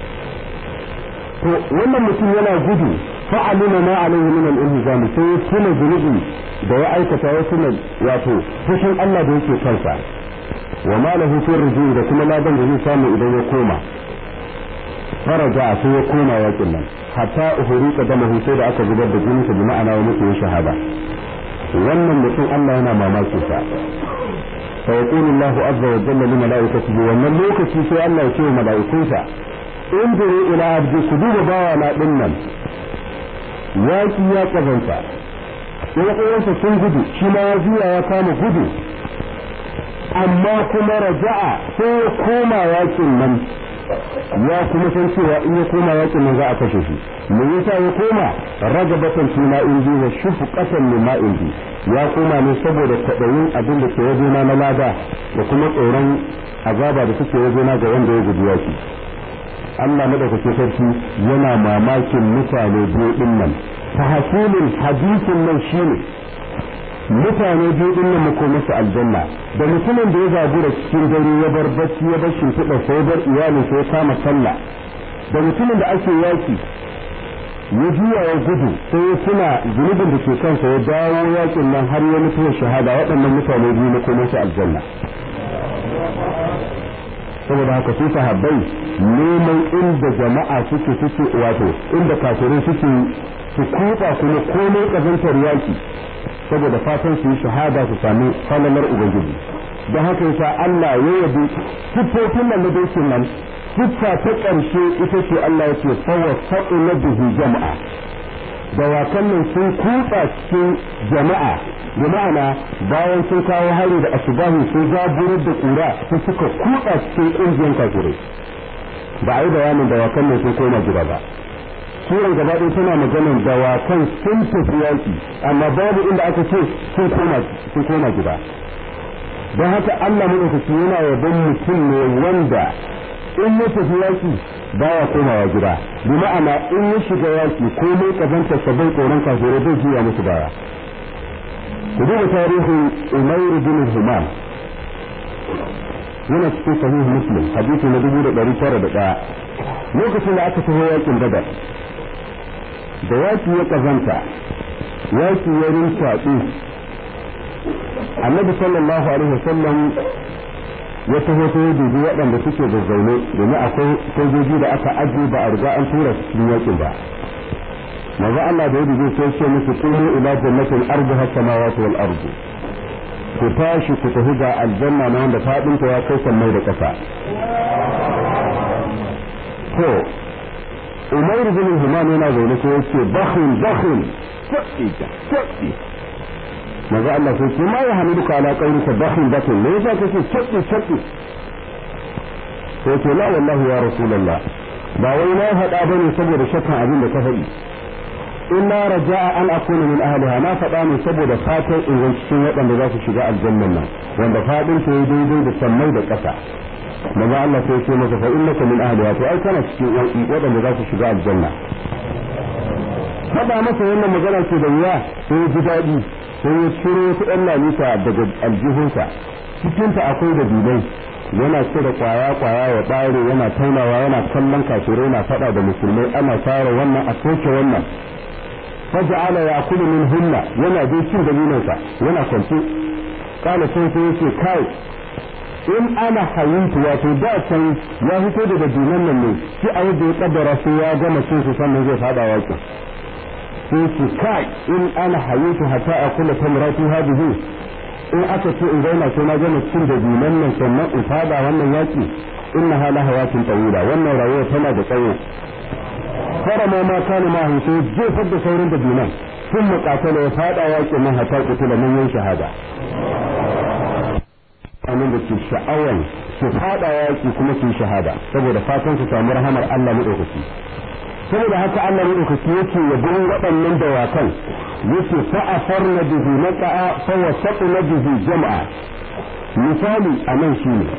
to wannan mutum yana gudu fa'aluna ma alaihi min al-inzam sai ya tuna zunubi da ya aikata ya tuna wato fushin Allah da yake kansa wa ma lahu fi da kuma ladan da zai samu idan ya koma faraja sai ya koma yakin nan hatta uhuri kadamahu sai da aka zubar da jininsa bi ma'ana wa mutu shahada wannan mutum Allah yana mamakin sa fa yaqulu Allah azza wa jalla li malaikatihi wannan lokaci sai Allah ya ce wa malaikunsa inzuru ila abdi ku duba bawa na dinnan yaki ya kazanta sai uwansa sun gudu shi ma ya zuya ya kama gudu amma kuma raja'a sai ya koma yakin nan ya kuma san cewa in ya koma yakin nan za a kashe shi me yasa ya koma ragabatan fi ma inji wa shufqatan min ma inji ya koma ne saboda kwaɗayin abin da ke wajena na lada da kuma tsoron azaba da suke wajena ga wanda ya guji yaki Allah madaukakin sarki yana mamakin mutane biyu din nan tahsilul hadisin nan shine mutane biyu din nan mako masa aljanna da mutumin da ya zabura cikin dare ya bar bacci ya bar shimfiɗa sai bar iyalin sai ya kama sallah da mutumin da ake yaki ya juya ya gudu sai ya tuna zunubin da ke kansa ya dawo yakin nan har ya mutu shahada waɗannan mutane biyu mako masa aljanna saboda haka su sahabbai neman inda jama'a suke suke wato inda kafirai suke su kuka kuma komai kazantar yaki saboda fatan su yi shahada su sami falalar ubangiji don haka yasa Allah ya yabi siffofin nan na dokin nan siffa ta ƙarshe ita ce Allah ya ce fawa na bihi jama'a dawakan nan sun kutsa cikin jama'a da ma'ana bayan sun kawo hari da asubahi sun zaburar da ƙura sun suka kutsa cikin ƙungiyar kafirai ba a yi bayanin dawakan nan sun koma gida ba suran gaba ɗaya tana maganar dawakan sun tafi yaƙi amma babu inda aka ce sun koma gida don haka Allah maɗaukaki yana yabon mutum ne wanda in ya tafi yaki baya komawa gida bi ma'ana in ya shiga yaki ko mai kazanta sabbin tsoron kafirai bai juya musu baya ku duba tarihin Umair bin Humam yana cikin sahih Muslim hadisi na dubu da ɗari tara da ɗaya lokacin da aka taho yakin Badar da yaki ya kazanta yaki ya rinsaɗi annabi sallallahu alaihi wasallam ya taho ta yi dubi waɗanda suke da zaune domin akwai sojoji da aka ajiye ba a riga an tura su cikin yakin ba maza Allah da ya dubi sai ce musu qumu ila jannatin arduha samawati wal ardu ku tashi ku tafi ga aljanna na wanda fadin ta ya kai sammai da ƙasa to Umar bin Humam yana zaune sai ya ce bakhin bakhin sabbi sabbi maza Allah sai ce ma ya hamiduka ala qaulika bakhin bakhin me yasa kake sabbi sabbi sai ce la wallahi ya rasulullah ba wai na faɗa bane saboda shakkan abin da ka faɗi illa raja'a an akuna min ahliha na faɗa ne saboda fatan in zan cikin waɗanda za su shiga aljannan nan wanda fadin ta yi daidai da sammai da ƙasa maza Allah sai ce masa fa innaka min ahliha to ai kana cikin waɗanda za su shiga aljanna faɗa masa wannan magana ce da wuya sai ya ji daɗi sai ya ciro wata ɗan lalita daga aljihunsa cikinta akwai da dubai yana cire kwaya kwaya ya ɓare yana taunawa yana kallon kafirai yana faɗa da musulmai ana fara wannan a soke wannan faja'ala ya'kulu min hunna yana dai cin dalinansa yana kwance kana sai sai yace kai in ana hayintu wato da can ya fito da dabinan nan ne shi a yadda ya kaddara sai ya gama cin su sannan zai fada waki sai ce kai in ana hayintu hatta akula tamrati hadihi in aka ce in zauna sai na gama cin dabinan nan sannan in fada wannan yaki inna hala hayatin tawila wannan rayuwa tana da tsawo farama ma kana ma hin sai jefar da saurin da dinan sun muqatala ya fada yakin nan hatta kutula nan yin shahada anan da ke sha'awan su fada yaki kuma su shahada saboda fatan su samu rahamar Allah madaukaki saboda haka Allah madaukaki yake yabon waɗannan dawakan yake fa afarna bihi naqa'a fa wasatna bihi jama'a misali anan shine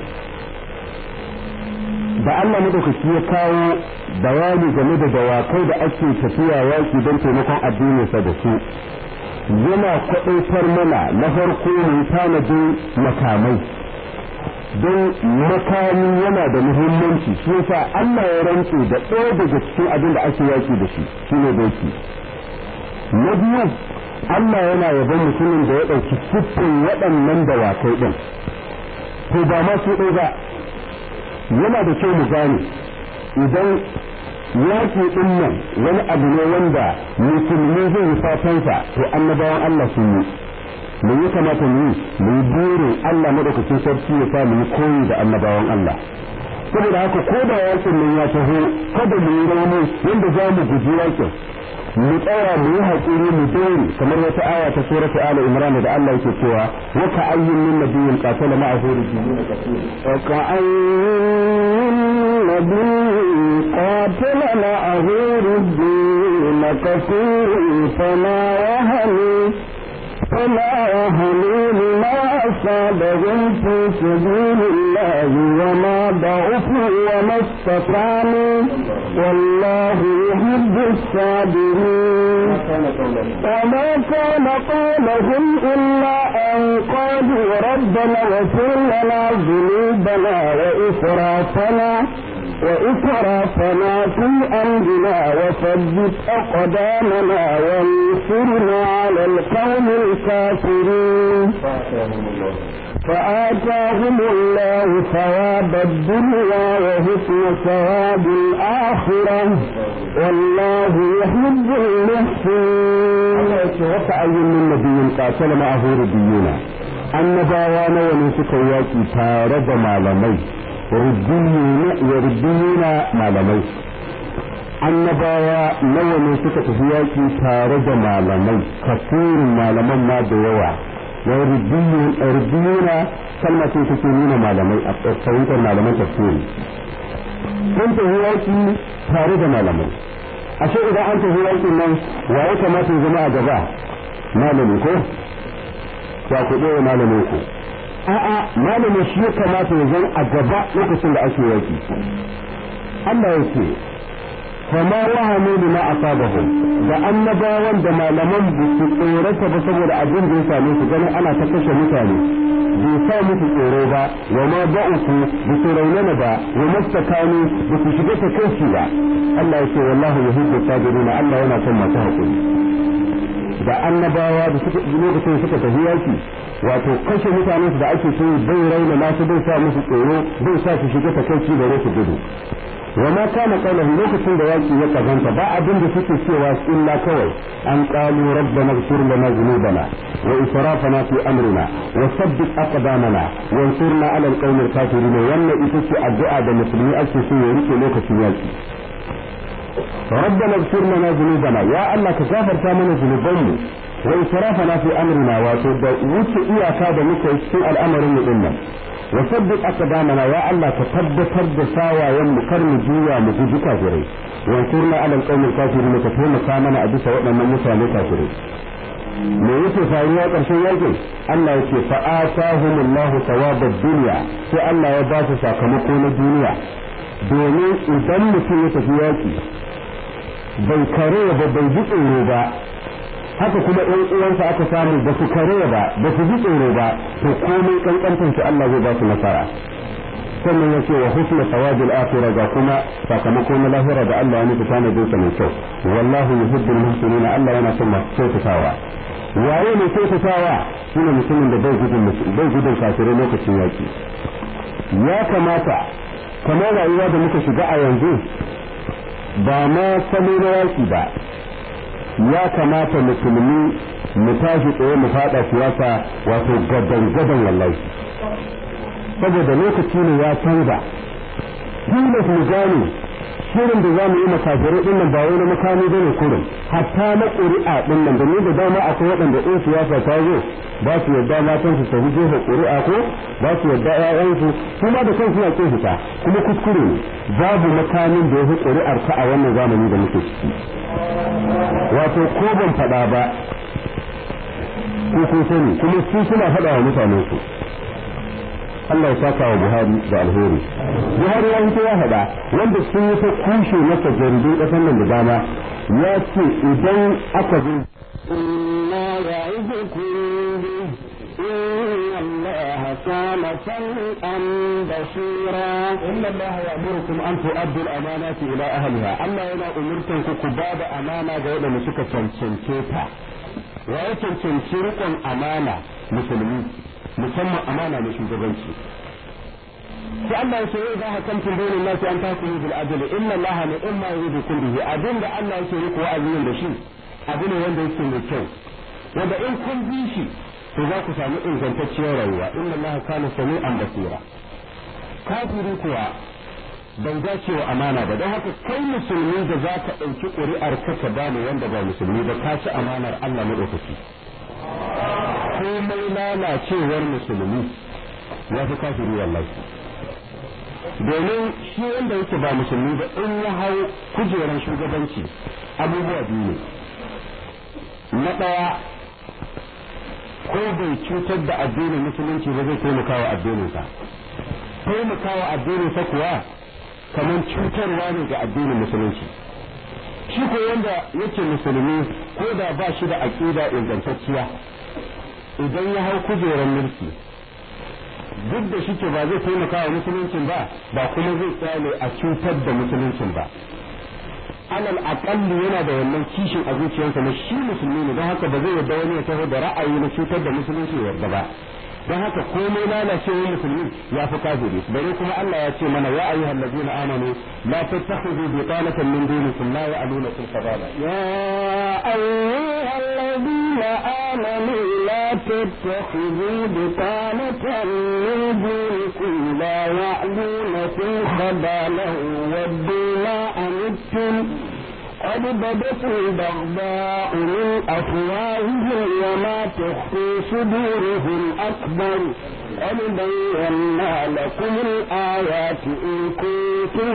da Allah madaukaki ya kawo bayani game da dawakai da ake tafiya yaki don taimakon addininsa da su yana kwaɗaitar mana na farko mu tanadin makamai don makami yana da muhimmanci shi yasa Allah ya rantse da ɗaya daga cikin abin da ake yaki da shi shine doki na biyu Allah yana yabon mutumin da ya ɗauki siffin waɗannan dawakai ɗin to ba ma su ɗaya ba yana da kyau mu gane idan yaƙi ɗin nan wani abu ne wanda musulmi zai yi fatansa to annabawan Allah sun yi me ya kamata mu yi mu yi burin Allah madaukakin sarki ya sa mu yi koyi da annabawan Allah saboda haka ko da yaƙin nan ya taho kada mu yi rauni yadda za mu guji yaƙin mu tsaya mu yi haƙuri mu dore kamar wata aya ta suratu ala imran da Allah yake cewa wa ka ayyin min nabiyyin qatala ma'ahu rijulun kathir wa ka ayyin nabiyyin qatala ma'ahu rijulun kathir fama yahmi فلا يهنوا لما أصابهم في سبيل الله وما ضعفوا وما استطعموا والله يحب الصابرين وما كان قولهم إلا أن قالوا ربنا اغفر لنا ذنوبنا وإسرافنا وإسرافنا في أمرنا وثبت أقدامنا وانصرنا على القوم الكافرين فآتاهم الله ثواب الدنيا وحسن ثواب الآخرة والله يحب المحسنين وكأي من نبي قاتل معه ربيون annabawa nawa ne suka yaki tare da malamai rubbiyuna malamai annabawa nawa ne suka tafi yaki tare da malamai kasirin malaman ma da yawa wa rubbiyuna kalma ce take nuna malamai a fahimtar malaman tafsiri sun tafi yaki tare da malamai ashe idan an tafi yakin nan wa ya kamata ya zama a gaba malami ko ya ku ɗaya malamin ku a'a malamin shi ya kamata ya zan a gaba lokacin da ake yaki Allah ya ce fama wahanu bima asabahum da annabawan da malaman ba su tsorata ba saboda abin da ya same su ganin ana ta kashe mutane bai sa musu tsoro ba wa ma ba'uku ba su raunana ba wa mastakanu ba su shiga ta kai ba Allah ya ce wallahu yuhibbu sabirina Allah yana son masu haƙuri da annabawa da suka lokacin suka tafi yaki wato kashe mutanen da ake so bai raina nasu bai sa musu tsoro bai sa su shiga ta kai da su gudu wa ma kana qawluhu lokacin da yaki ya kazanta ba abin da suke cewa illa kawai an qalu rabbana ighfir lana dhunubana wa israfana fi amrina wa sabbit aqdamana wa ansurna ala alqawmi alkafirin wannan ita ce addu'a da musulmi ake so ya rike lokacin yaki ربنا اغفر لنا ذنوبنا يا الله كغفر mana ذنوبنا وإسرافنا في أمرنا وتبدا وتي إياكا da muke cikin al'amarin mu dinnan وثبت أقدامنا يا الله تثبتر da sawayen mu kar mu juya mu guji kafirai wansurna ala alqawmi alkafirin ka taimaka mana a bisa waɗannan mutane kafirai me yake faruwa ƙarshen yakin Allah yake fa atahumullahu thawabad dunya sai Allah ya ba su sakamako na duniya domin idan mutum ya tafi yaki bai kare ba bai ji tsoro ba haka kuma ɗan uwansa aka samu ba su kare ba ba su ji tsoro ba to komai kankantar su Allah zai ba su nasara sannan ya ce wa husna sawabil akhirah ga kuma sakamako na lahira da Allah ya nufi tana zai mai kyau wallahu yuhibbul muhsinin Allah yana son masu kyautatawa waye mai kyautatawa shine mutumin da bai gudun bai gudun kafirai lokacin yaki ya kamata kamar rayuwa da muka shiga a yanzu ba ma salo na yaki ba ya kamata musulmi mu tashi tsaye mu fada siyasa wato gadan gadan wallahi saboda lokaci ne ya canza tilas mu gane shirin da za mu yi makafirai din nan ba wai na makami ba ne kurin hatta na ƙuri'a din nan domin da dama akwai waɗanda in siyasa ta zo ba su yadda matan su tafi jefa ƙuri'a ko ba su yadda ƴaƴansu kuma da kansu na ƙin fita kuma kuskure ne babu makamin da ya fi ƙuri'ar ka a wannan zamani da muke ciki wato ko ban faɗa ba ko kun sani kuma su suna faɗa wa mutanen su Allah ya saka wa Buhari da alheri Buhari ya fito ya faɗa wanda sun yi ta kushe masa jaridun ƙasar nan da dama ya ce idan aka zo إنا يعظكم به إن الله كان سميعا بصيرا إن الله يأمركم أن تؤدوا الأمانات إلى أهلها أما إلى أمركم كباب أمانة غير مسكة تنسنكيتا وأيضا تنسرقا أمانة مسلمين musamman amana na shugabanci sai Allah ya ce za ka kamtin bainin nasi an takunu bil adli inna Allah la imma yuridukum bihi abin da Allah yake muku wa'azin da shi abu ne wanda yake mai kyau wanda in kun bi shi to za ku samu ingantacciyar rayuwa inna Allah kana sami'an basira kafiri kuwa bai dace wa amana ba don haka kai musulmi da za ka ɗauki ƙuri'ar ka ka bani wanda ba musulmi ba ka ci amanar Allah maɗaukaki komai lalacewar musulmi ya fi kafiri wallahi domin shi wanda yake ba musulmi ba in ya hau kujerar shugabanci abubuwa biyu ne na ɗaya ko bai cutar da addinin musulunci ba zai taimaka wa addininsa taimaka wa addininsa kuwa kamar cutarwa ne ga addinin musulunci shi ko wanda yake musulmi ko da ba shi da aƙida ingantacciya idan ya hau kujerar mulki duk da shi ba zai taimaka wa musuluncin ba ba kuma zai tsale a cutar da musuluncin ba alal aƙalli yana da wannan kishin a zuciyarsa na shi musulmi ne don haka ba zai yarda wani ya taho da ra'ayi na cutar da musulunci yarda ba don haka komai lalacewar musulmi ya fi kafiri bare kuma Allah ya ce mana ya ayyuhal ladina amanu la tattakhudhu bitanatan min dunikum la ya'lunakum khabala يا أيها الذين آمنوا لا تتخذوا بطانة من دونكم لا يعلونكم خبالا ودوا ما أنتم قد بدت البغضاء من أفواههم وما تخفي صدورهم أكبر قد بينا لكم الآيات إن كنتم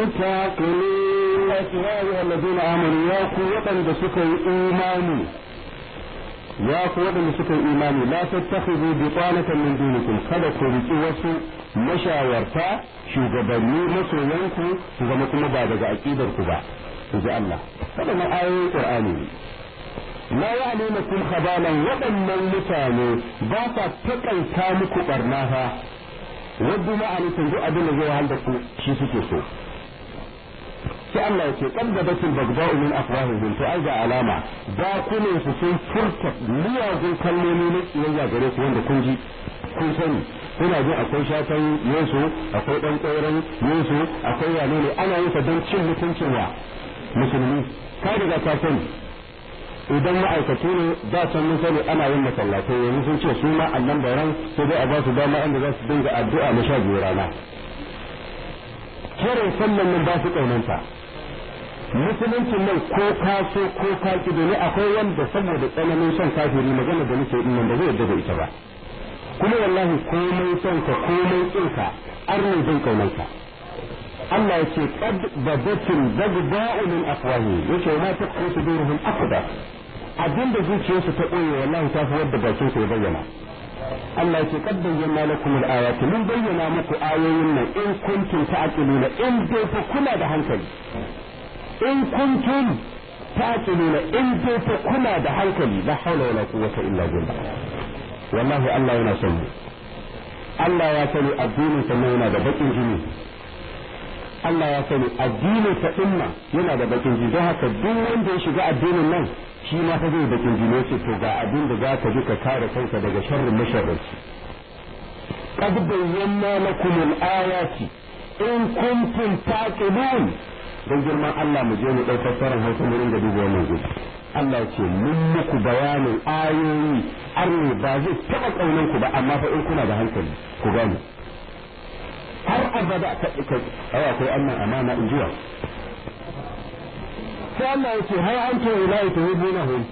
تعقلون ya ayyuhal ladina amanu ya ku waɗanda suka yi imani ya ku waɗanda suka yi imani la tattakhidhu bitanatan min dunikum kada ku riki wasu mashawarta shugabanni masoyanku su zama kuma ba daga aqidar ku ba ji Allah waɗannan ayoyin Qur'ani la ya'lamukum khabalan waɗannan mutane ba sa takaita muku barna fa wadda ma an tunzu abin da zai wahal da ku shi suke so sai Allah ya ce qaddabatul bagda'u min afwahihim to ai ga alama ba kunin su sun furta miyagun kalmomi na kiyayya gare ku wanda kun ji kun sani kuna jin akwai shatan yesu akwai dan tsauran yesu akwai wane ne ana yin sa don cin mutuncin wa musulmi ka riga ka sani idan ma'aikatu ne da can mun sani ana yin masallatai yanzu sun ce su ma annan baran sai dai a ba su dama inda za su dinga addu'a na sha biyu rana kiran sallan nan ba su kaunanta musuluncin nan ko ka so ko ka ki domin akwai wanda saboda tsananin son kafiri magana da nake nan da zai yarda da ita ba kuma wallahi komai son ka komai kin ka arne zai kaunanka Allah ya ce qad badatil bagda'u min afwahi yace ma taqu suduruhum akbar abinda zuciyarsu ta koyi wallahi ta fi wadda bakin su ya bayyana Allah ya ce qad bayyana lakum al-ayati mun bayyana muku ayoyin nan in kuntum ta'qiluna in dai fa kuna da hankali in kuntum ta'qiluna in dai fa kuna da hankali la hawla wala quwwata illa billah wallahi Allah yana son mu Allah ya sani addinin sa yana da bakin jini Allah ya sani addinin sa dinna yana da bakin jini don haka duk wanda ya shiga addinin nan shi ma fa zai bakin jini sai to ga abin da zaka bi ka kare kanka daga sharrin masharranci qad bayyana lakum al-ayati in kuntum taqilun don girman Allah mu je mu ɗau fassarar hausa mu ringa duba wannan gudu Allah ya ce mun muku bayanin ayoyi arne ba zai taɓa ƙaunan ku ba amma fa in kuna da hankali ku gane har abada ka ka ai akwai annan amana in jiwa sai Allah ya ce har an ce ulai tuhibunahum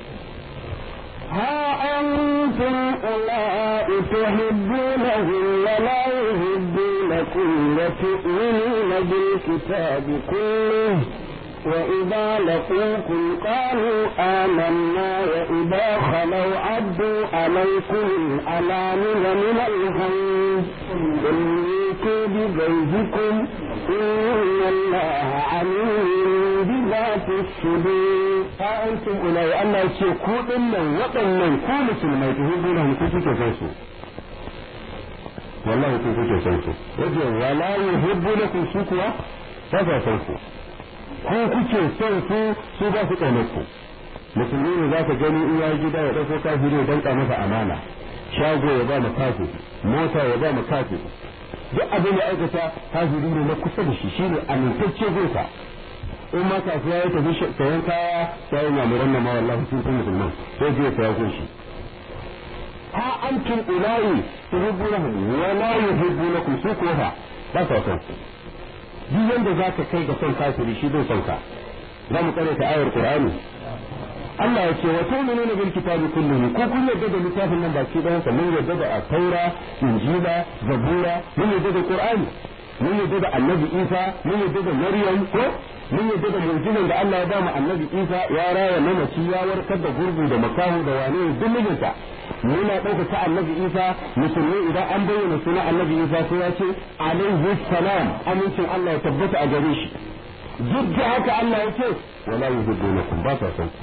ها أنتم أولئك تحبونهم ولا يحبونكم وتؤمنون بالكتاب كله وإذا لقوكم قالوا آمنا وإذا خلوا عدوا عليكم الأنامل من الغيظ قل بغيظكم إن الله عليم بذات الصدور أنتم أولئك الله يقول كو إنن وطنن كو مسلمai tuhibunahum ku kuke san su wallahi ku kuke san su yace wala yuhibbunakum su kuwa ba sa san ku ko kuke son su su ba su kaunar ku musulmi ne zaka gani in ya gida ya dauko kafiri ya danka masa amana shago ya ba mu kafi mota ya ba mu kafi duk abin da aikata kafiri ne na kusa da shi shine amintacce gonsa in ma kasuwa ya tafi sayan kaya sai ya muran nan ma wallahi sun fi musulman sai je ya saya kun shi ha antum ulai tuhibbunahum wa la yuhibbunakum su ko fa ba sa son duk yanda zaka kai ga son kafiri shi bai son ka za mu kare ta ayar qur'ani Allah ya ce wa tu'minuna bil kitabi kullihi ko kun yarda da littafin nan baki ɗayan sa mun yarda da taura injila zabura mun yarda da qur'ani mun yarda da annabi isa mun yarda da maryam ko mun yarda da mu'jizan da Allah ya ba mu annabi isa ya raya mamaci ya warkar da gurgu da makahu da wane duk mijinta muna ɗaukaka annabi isa musulmi idan an bayyana sunan annabi isa sai ya ce alaihi salam amincin Allah ya tabbata a gare shi duk da haka Allah ya ce wala yuhibbunakum ba sa son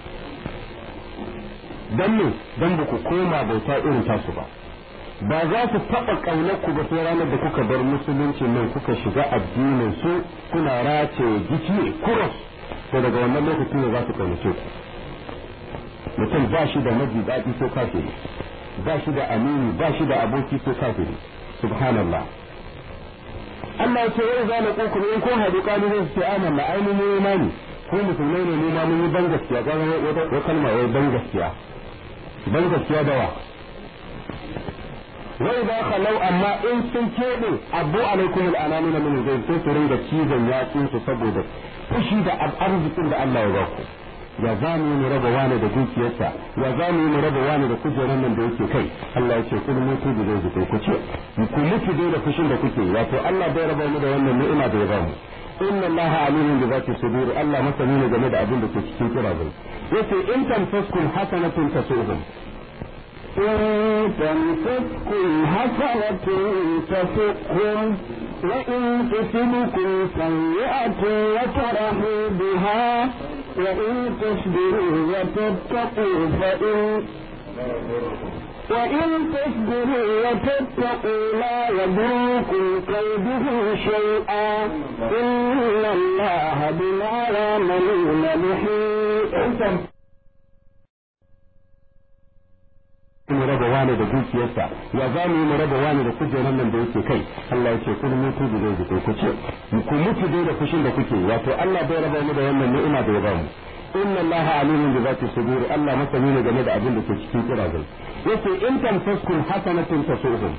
dan ne dan ba ku koma bauta irin tasu ba ba za su taɓa ƙaunar ku ba sai ranar da kuka bar musulunci nan kuka shiga addinin su kuna race gici kuros to daga wannan lokacin ne za su ƙaunace ku mutum ba shi da maji daɗi ko kafiri ba shi da amini ba shi da aboki ko kafiri subhanallah Allah ya ce wai za na ƙoƙo in kun haɗu ƙalu zai ce amanna ainihin imani ko musulmai ne ne ma mun yi ban gaskiya ga wata kalma wai ban gaskiya ban gaskiya da wa wai za ka lau amma in sun keɓe abu alaikum al'anami na mini zai sai su ringa cizon yatsun su saboda fushi da arzikin da Allah ya ba ku ya za mu mu raba wani da dukiyarsa ya za mu mu raba wani da kujerar nan da yake kai Allah ya ce kun mutu da zai zuke ku ce ku mutu dai da fushin da kuke wato Allah bai raba mu da wannan ni'ima da ya ba mu inna Allah alimun bi zati sudur Allah masani ne game da abin da ke cikin kira yace in tamsaskum hasanatun tasuhum إن تمسككم حسنة تسؤهم وإن تصبكم سيئة يفرحوا بها وإن تصبروا وتتقوا فإن وإن تصبروا وتتقوا لا يضركم كيده شيئا إن الله بما يعملون محيط mu raba wani da dukiyarsa ya za mu yi mu raba wani da kujerar nan da yake kai Allah ya ce kun mutu da zai zuke ku ce ku mutu dai da fushin da kuke wato Allah bai raba mu da wannan ni'ima da ya ba mu inna Allah alimun bi zati sudur Allah masani ne game da abin da ke cikin kirazai yace in tamsaskum hasanatun tasuhum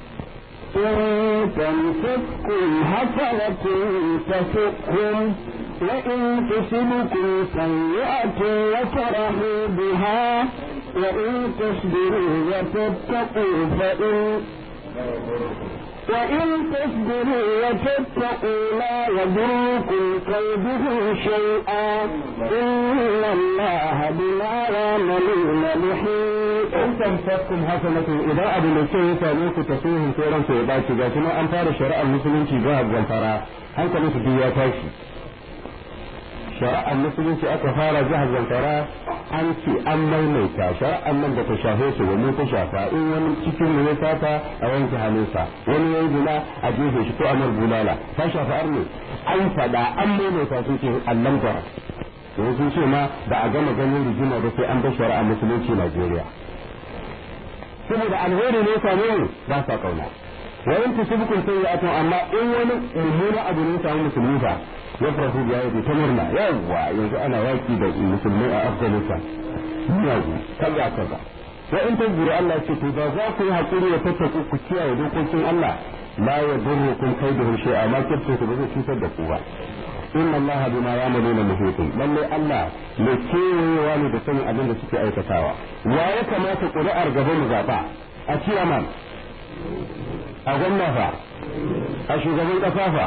إن تمسككم حسنة تسؤهم وإن تصبكم سيئة يفرحوا بها وإن تصبروا وتتقوا فإن وإن تصبروا وتتقوا لا يضركم كيده شيئا إن الله بما يعملون محيط in tamsaskum hasanatun idan abu mai kyau ya same ku tasuhum sai ranku ya baci ga kuma an fara shari'ar musulunci ga zamfara hankalin su duk ya tashi shari'ar musulunci aka fara jihar zamfara an ce an maimaita shari'ar nan da ta shafe su wani ta shafa in wani cikin mu ya sata a wanke hannunsa wani ya gina a jefe shi ko a mar bulala ta shafa arne an faɗa an maimaita sun ce allan gwara yanzu sun ce ma da a gama ganin rigima da sai an bar shari'ar musulunci Najeriya saboda alheri ne same mu ba sa kauna wa in tusibkum sayyi'atun amma in wani mummuna abu ne samu musulmi fa ya farahu biya yake ta murna yawa yanzu ana yaki da musulmai a Afghanistan yaji kaza kaza wa in tazuru Allah ce to ba za ku yi hakuri ya tattaku ku kiyaye dokokin Allah la yadurrukum kaiduhum shay'a ma kirtu ku ba zai cutar da ku ba inna allaha bima ya'maluna muhitun lalle Allah mai kewayewa ne da sanin abin da suke aikatawa wa ya kamata ƙuri'ar gaba mu zaɓa a ciyaman a gwamna fa a shugaban ƙasa fa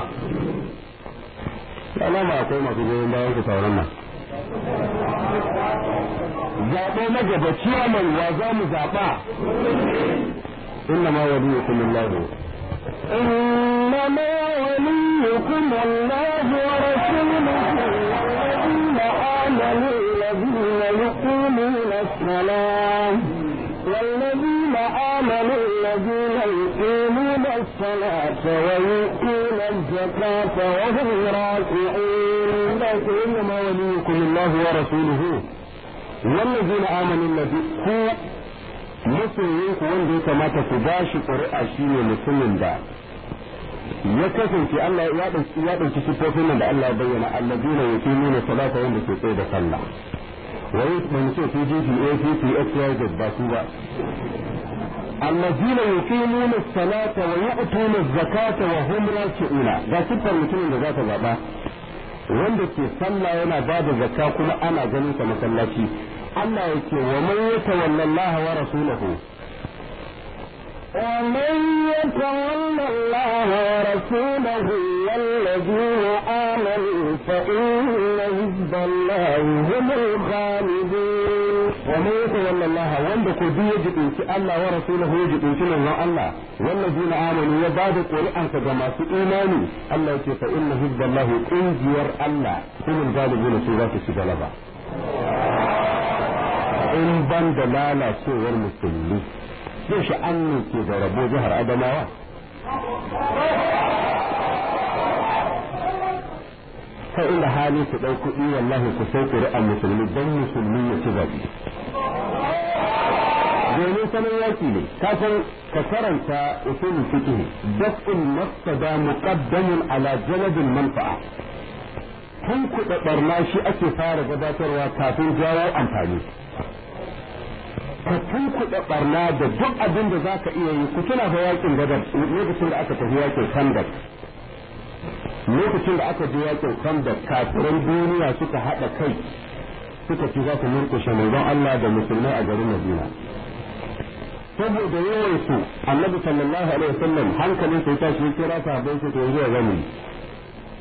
alama akwai masu goyon bayan ku sauran nan zaɓe na gaba ciyaman wa za mu zaɓa inna ma waliyukum Allah إنما وليكم الله ورسوله والذين آمنوا الذين يقيمون الصلاة والذين آمنوا الذين يقيمون الصلاة ويؤتون الزكاة وهم راكعون إنما وليكم الله ورسوله والذين آمنوا الذين masoyinku wanda ya kamata ku ba shi ƙuri'a shi ne mutumin da ya kasance Allah ya ɗauki ya ɗauki sifofin nan da Allah ya bayyana alladina yuqimuna salata wanda ke tsaye da sallah wai ban ce PDP APC XYZ ba su ba الذين يقيمون الصلاة ويؤتون الزكاة وهم راكعون ga siffar mutumin da za ta zaɓa wanda ke sallah yana ba da zakka kuma ana ganin sa masallaci Allah ya ce wa man yatawalla Allah wa rasulahu ومن يتولى الله ورسوله والذين آمنوا فإن حزب الله هم الغالبون ومن يتولى الله wanda ko duk ya jibinci Allah wa rasulahu ya jibinci manzon Allah wallazina amanu ya bada ƙuri'ansa ga masu imani Allah ya ce fa inna hizballahi ƙungiyar Allah humul galibuna su za su ci galaba in ban da lalacewar musulmi zai sha'an ne ke da rabo jihar Adamawa ta inda hali ku ɗau kuɗi wallahi ku sai ƙuri'an musulmi don musulmi ya ci zaɓe domin sanin yaki ne ka san ka karanta usul fiqh daf'ul mafsada muqaddamun ala jalbil manfa'a tun kuɗa barna shi ake fara gabatarwa kafin jawo amfani ka tun kuɗa barna da duk abin da zaka iya yi ku tuna fa yakin gadar lokacin da aka tafi yakin kandak lokacin da aka je yakin kandak kafiran duniya suka haɗa kai suka ci za su murƙushe manzon Allah da musulmai a garin Madina saboda yawan su annabi sallallahu alaihi wasallam hankalin sai tashi ya kira sahabbai su to yanzu ya gani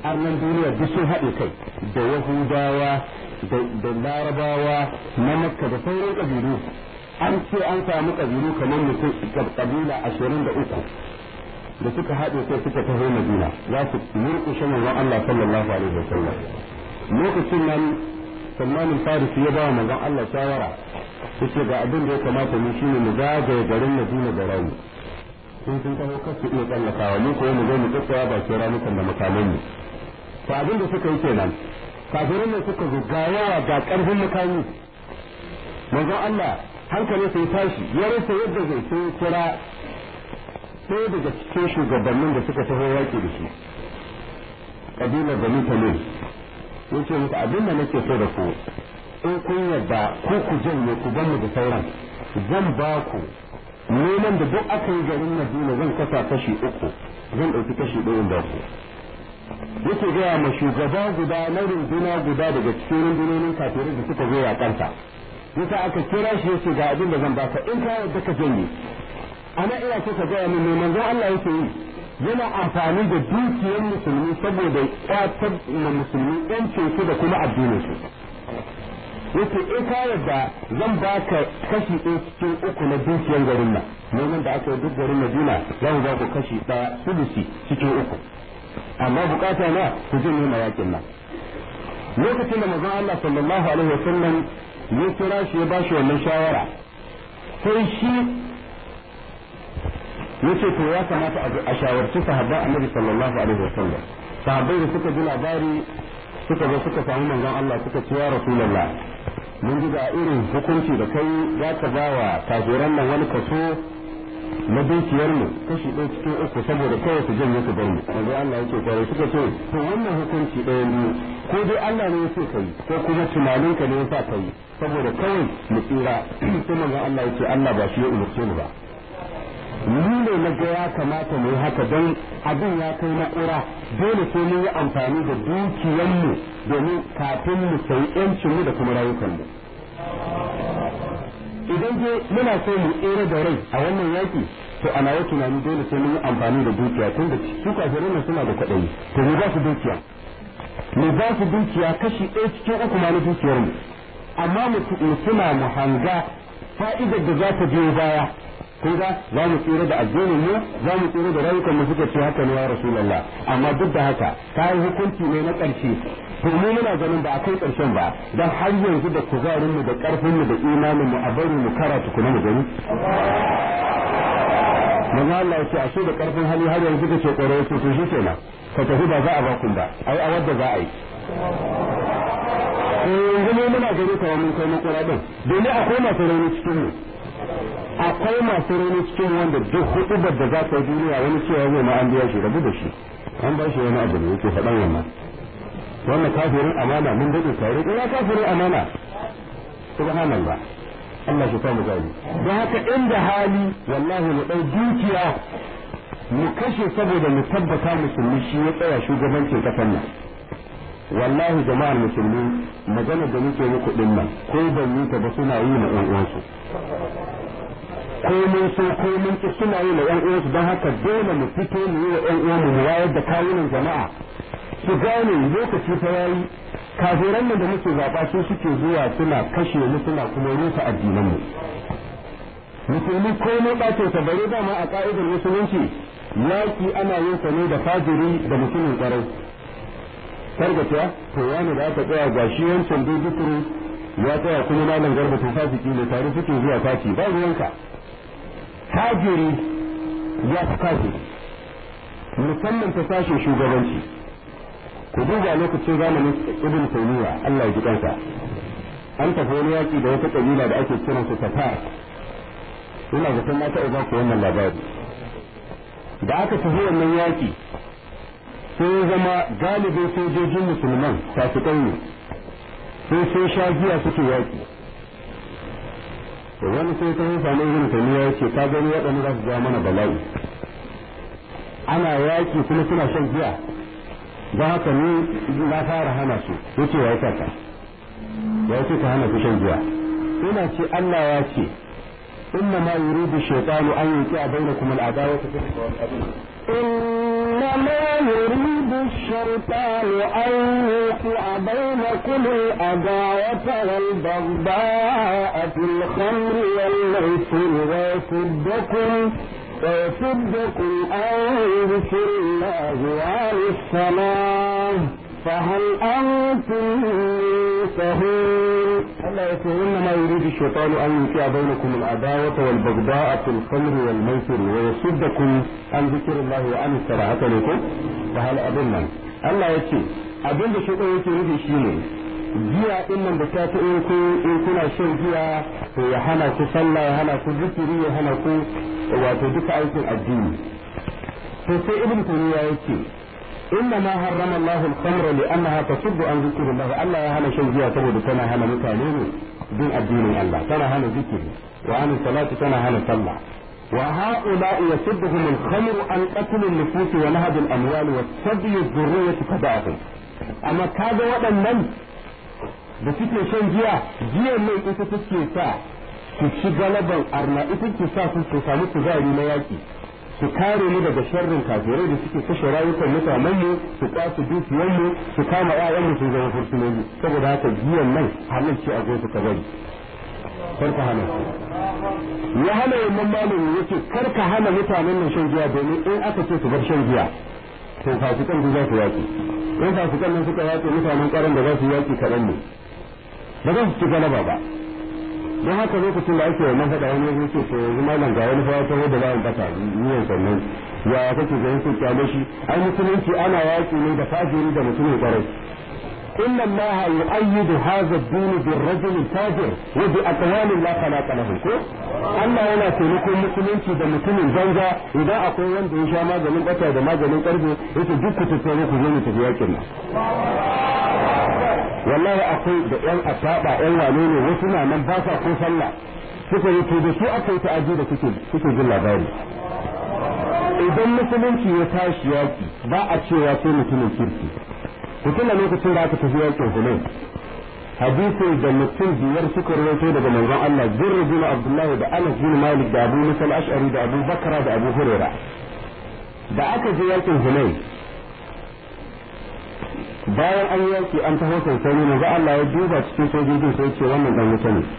arnan duniya duk sun haɗe kai da yahudawa da larabawa na makka da sauran ƙabilu an ce an samu ƙabilu kamar mutum ƙabila ashirin da uku da suka haɗe kai suka taho madina za su murƙushe manzon Allah sallallahu alaihi wasallam lokacin nan salmanin farisi ya ba wa manzon Allah shawara yace ga abin da ya kamata mu shine mu zagaye garin madina da rauni sun sun taho kasu iya tsallakawa mu ko mu zo mu tsaya ba ke ramukan da makaman mu to abin da suka yi kenan kafirin ne suka zo ga yawa ga karfin makami manzon Allah hankali sai tashi ya rasa yadda zai sai kira sai daga cikin shugabannin da suka taho yaki da shi kabilar da mutane yace muku abin da nake so da ku in kun yarda ku ku janye ku ban mu da sauran zan ba ku neman da duk aka yi garin Madina zan kasa kashi uku zan ɗauki kashi ɗayan da ku yake gaya ma shugaba guda na runduna guda daga cikin rundunonin kafirai da suka zo ya kanta yasa aka kira shi yace ga abin da zan baka in ka yarda ka janye ana ina so ka gaya min me manzon Allah yake yi yana amfani da dukiyar musulmi saboda kwatar ma musulmi yancin su da kuma addinin su yace in ka yarda zan baka kashi ɗaya cikin uku na dukiyar garin nan neman da aka yi duk garin Madina za mu ba ku kashi ɗaya sulusi cikin uku amma bukata na ku jin nema yakin nan lokacin da manzon Allah sallallahu alaihi wasallam ya kira shi ya bashi wannan shawara sai shi yace to ya kamata a shawarci sahabban Annabi sallallahu alaihi wasallam sahabbai da suka ji labari suka zo suka samu manzon Allah suka ce ya Rasulullah mun ji da irin hukunci da kai za ka ba wa kafiran nan wani kaso na dukiyar mu kashi ɗaya cikin uku saboda kawai su janye su bar mu manzon Allah yake kwarai suka ce to wannan hukunci ɗaya ne ko dai Allah ne ya ce kai ko kuma tunaninka ne ya sa kai saboda kawai mu tsira sai manzon Allah yake Allah ba shi ya umurce mu ba ni ne na ga ya kamata mu yi haka don abin ya kai na ƙura dole sai mun yi amfani da dukiyanmu domin kafin mu sayi yancinmu da kuma rayukanmu idan je muna so mu tsere da rai a wannan yaki to ana yi tunani dole sai mun yi amfani da dukiya tun da su kafirai nan suna da kwaɗayi to mu ba su dukiya mu ba su dukiya kashi ɗaya cikin uku ma na dukiyarmu amma mu tuna mu hanga fa'idar da za ta biyo baya kun ga za mu tsira da addinin mu za mu tsira da rayukan mu suka ce haka ne ya rasulullah amma duk da haka kai hukunci ne na ƙarshe to mu muna ganin ba a kai ƙarshen ba dan har yanzu da kuzarin mu da ƙarfin mu da imanin mu a bari mu karatu kuma mu gani manzo Allah ya ce ashe da ƙarfin hali har yanzu kace ƙwaro yace to shi kenan ka tafi ba za a ba kun ba ai a wadda za a yi yanzu mu muna gani kawai mun kai makura din domin akwai masu rauni cikin mu akwai masu rauni cikin wanda duk hudubar da za ta yi duniya wani cewa zai ma an biya shi rabu da shi an ba shi wani abu ne yake faɗan wannan wannan kafirin amana mun daɗe tare ina kafirin amana subhanallah Allah shi samu gani don haka inda hali wallahi mu ɗau dukiya mu kashe saboda mu tabbata musulmi shi ya tsaya shugabancin ƙasar nan wallahi jama'ar musulmi magana da muke muku din nan ko ban yi ta ba suna yi ma ƴan uwansu ko mun so ko mun ki suna yi ma ƴan uwansu don haka dole mu fito mu yi wa ƴan uwanmu mu wayar da kawunan jama'a su gane lokaci ta yayi kafiran nan da muke zaɓa su suke zuwa suna kashe mu suna kuma rusa addinan mu musulmi ko ne ɓace ta bare dama a ka'idar musulunci yaki ana yin sa ne da fajiri da mutumin ƙwarai targata to wani da aka tsaya ga shi wancan dudukuru ya tsaya kuma malam garba to fasiki ne tare suke zuwa fati ba ruwanka kafiri ya fi kafiri musamman ta sashen shugabanci ku duba lokacin zamanin ibn taymiya Allah ya ji kansa an tafi wani yaki da wata kabila da ake kiran su tatar ina zaton na taɓa ba ku wannan labari da aka tafi wannan yaki sai ya zama galibin sojojin musulman fasikai ne sai sai sha giya suke yaki to wani sai ta samu ibn taymiya yace ka gani waɗanda za su ja mana bala'i ana yaki kuma suna shan giya don haka ni na fara hana su yace ya saka ya ce ka hana su shan giya ina ce Allah ya ce إنما يريد الشيطان أن يوقع بينكم العداوة في إنما يريد الشيطان أن يوقع بينكم العداوة والبغضاء في الخمر والميسر ويصدكم ويصدكم عن ذكر الله وعن الصلاة فهل أنتم منتهون Allah ya ce inna ma yuridu shaytanu an yuqi'a bainakum al-adawata wal baghdha'a fil khamri wal maisir wa yasuddakum an dhikrillahi wa an as-salati lakum fa hal adunna Allah ya ce abin da shaytan yake nufi shine giya din nan da ta in ku in kuna shan giya to ya hana ku sallah ya hana ku zikiri ya hana ku wato duka aikin addini to sai ibn tuniya yake إنما حرم الله الخمر لأنها تصد عن ذكر الله الله يهنا شن جيا سبب تنا هنا متانين دين الدين الله تنا هنا ذكر وعن الصلاة تنا هنا صلى وهؤلاء يصدهم الخمر عن قتل النفوس ونهب الأموال وسبي الذرية تبعهم أما كذا waɗannan da suke shan giya giyan nan ita take sa su ci galaban arna ita ke sa su su samu kuzari na yaki su kare mu daga sharrin kafirai da suke kashe rayukan mutanen mu su kwace dukiyar mu su kama ƴaƴan mu su zama fursunoni saboda haka giyan nan halin ce a zo su bari kar ka hana ya hana wannan malami yace kar ka hana mutanen nan shan giya domin in aka ce su bar shan giya to fasikan za su yaki in fasikan nan suka yaki mutanen karan da za su yaki kaɗan ne ba za su ci galaba ba don haka lokacin da ake wannan faɗa wani zai ce to yanzu malam ga wani fa ta da bayan kasa niyan sannan ya kake ganin su kyale shi ai musulunci ana yaki ne da kafiri da mutumin kwarai إن الله يؤيد هذا الدين بالرجل الفاجر وبأقوال لا خلاق له Allah yana taimakon musulunci da mutumin banza idan akwai wanda ya sha maganin bata da maganin karfe yake duk ku tattare ku zo mu tafi yakin nan wallahi akwai da yan asaba yan wane ne wasu na nan ba sa ko sallah suka yi to da su aka yi ta'aji da kuke kuke jin labari idan musulunci ya tashi yaki ba a cewa sai mutumin kirki ku tuna lokacin da aka tafi yakin Hunayn hadisin da mutum biyar suka rawaito daga manzon Allah Zurr bin Abdullah da Anas bin Malik da Abu Musa al-Ash'ari da Abu Bakra da Abu Hurairah da aka je yakin Hunayn bayan an yaki an taho sansani manzo Allah ya duba cikin sojojin sai ce wannan dan wuta ne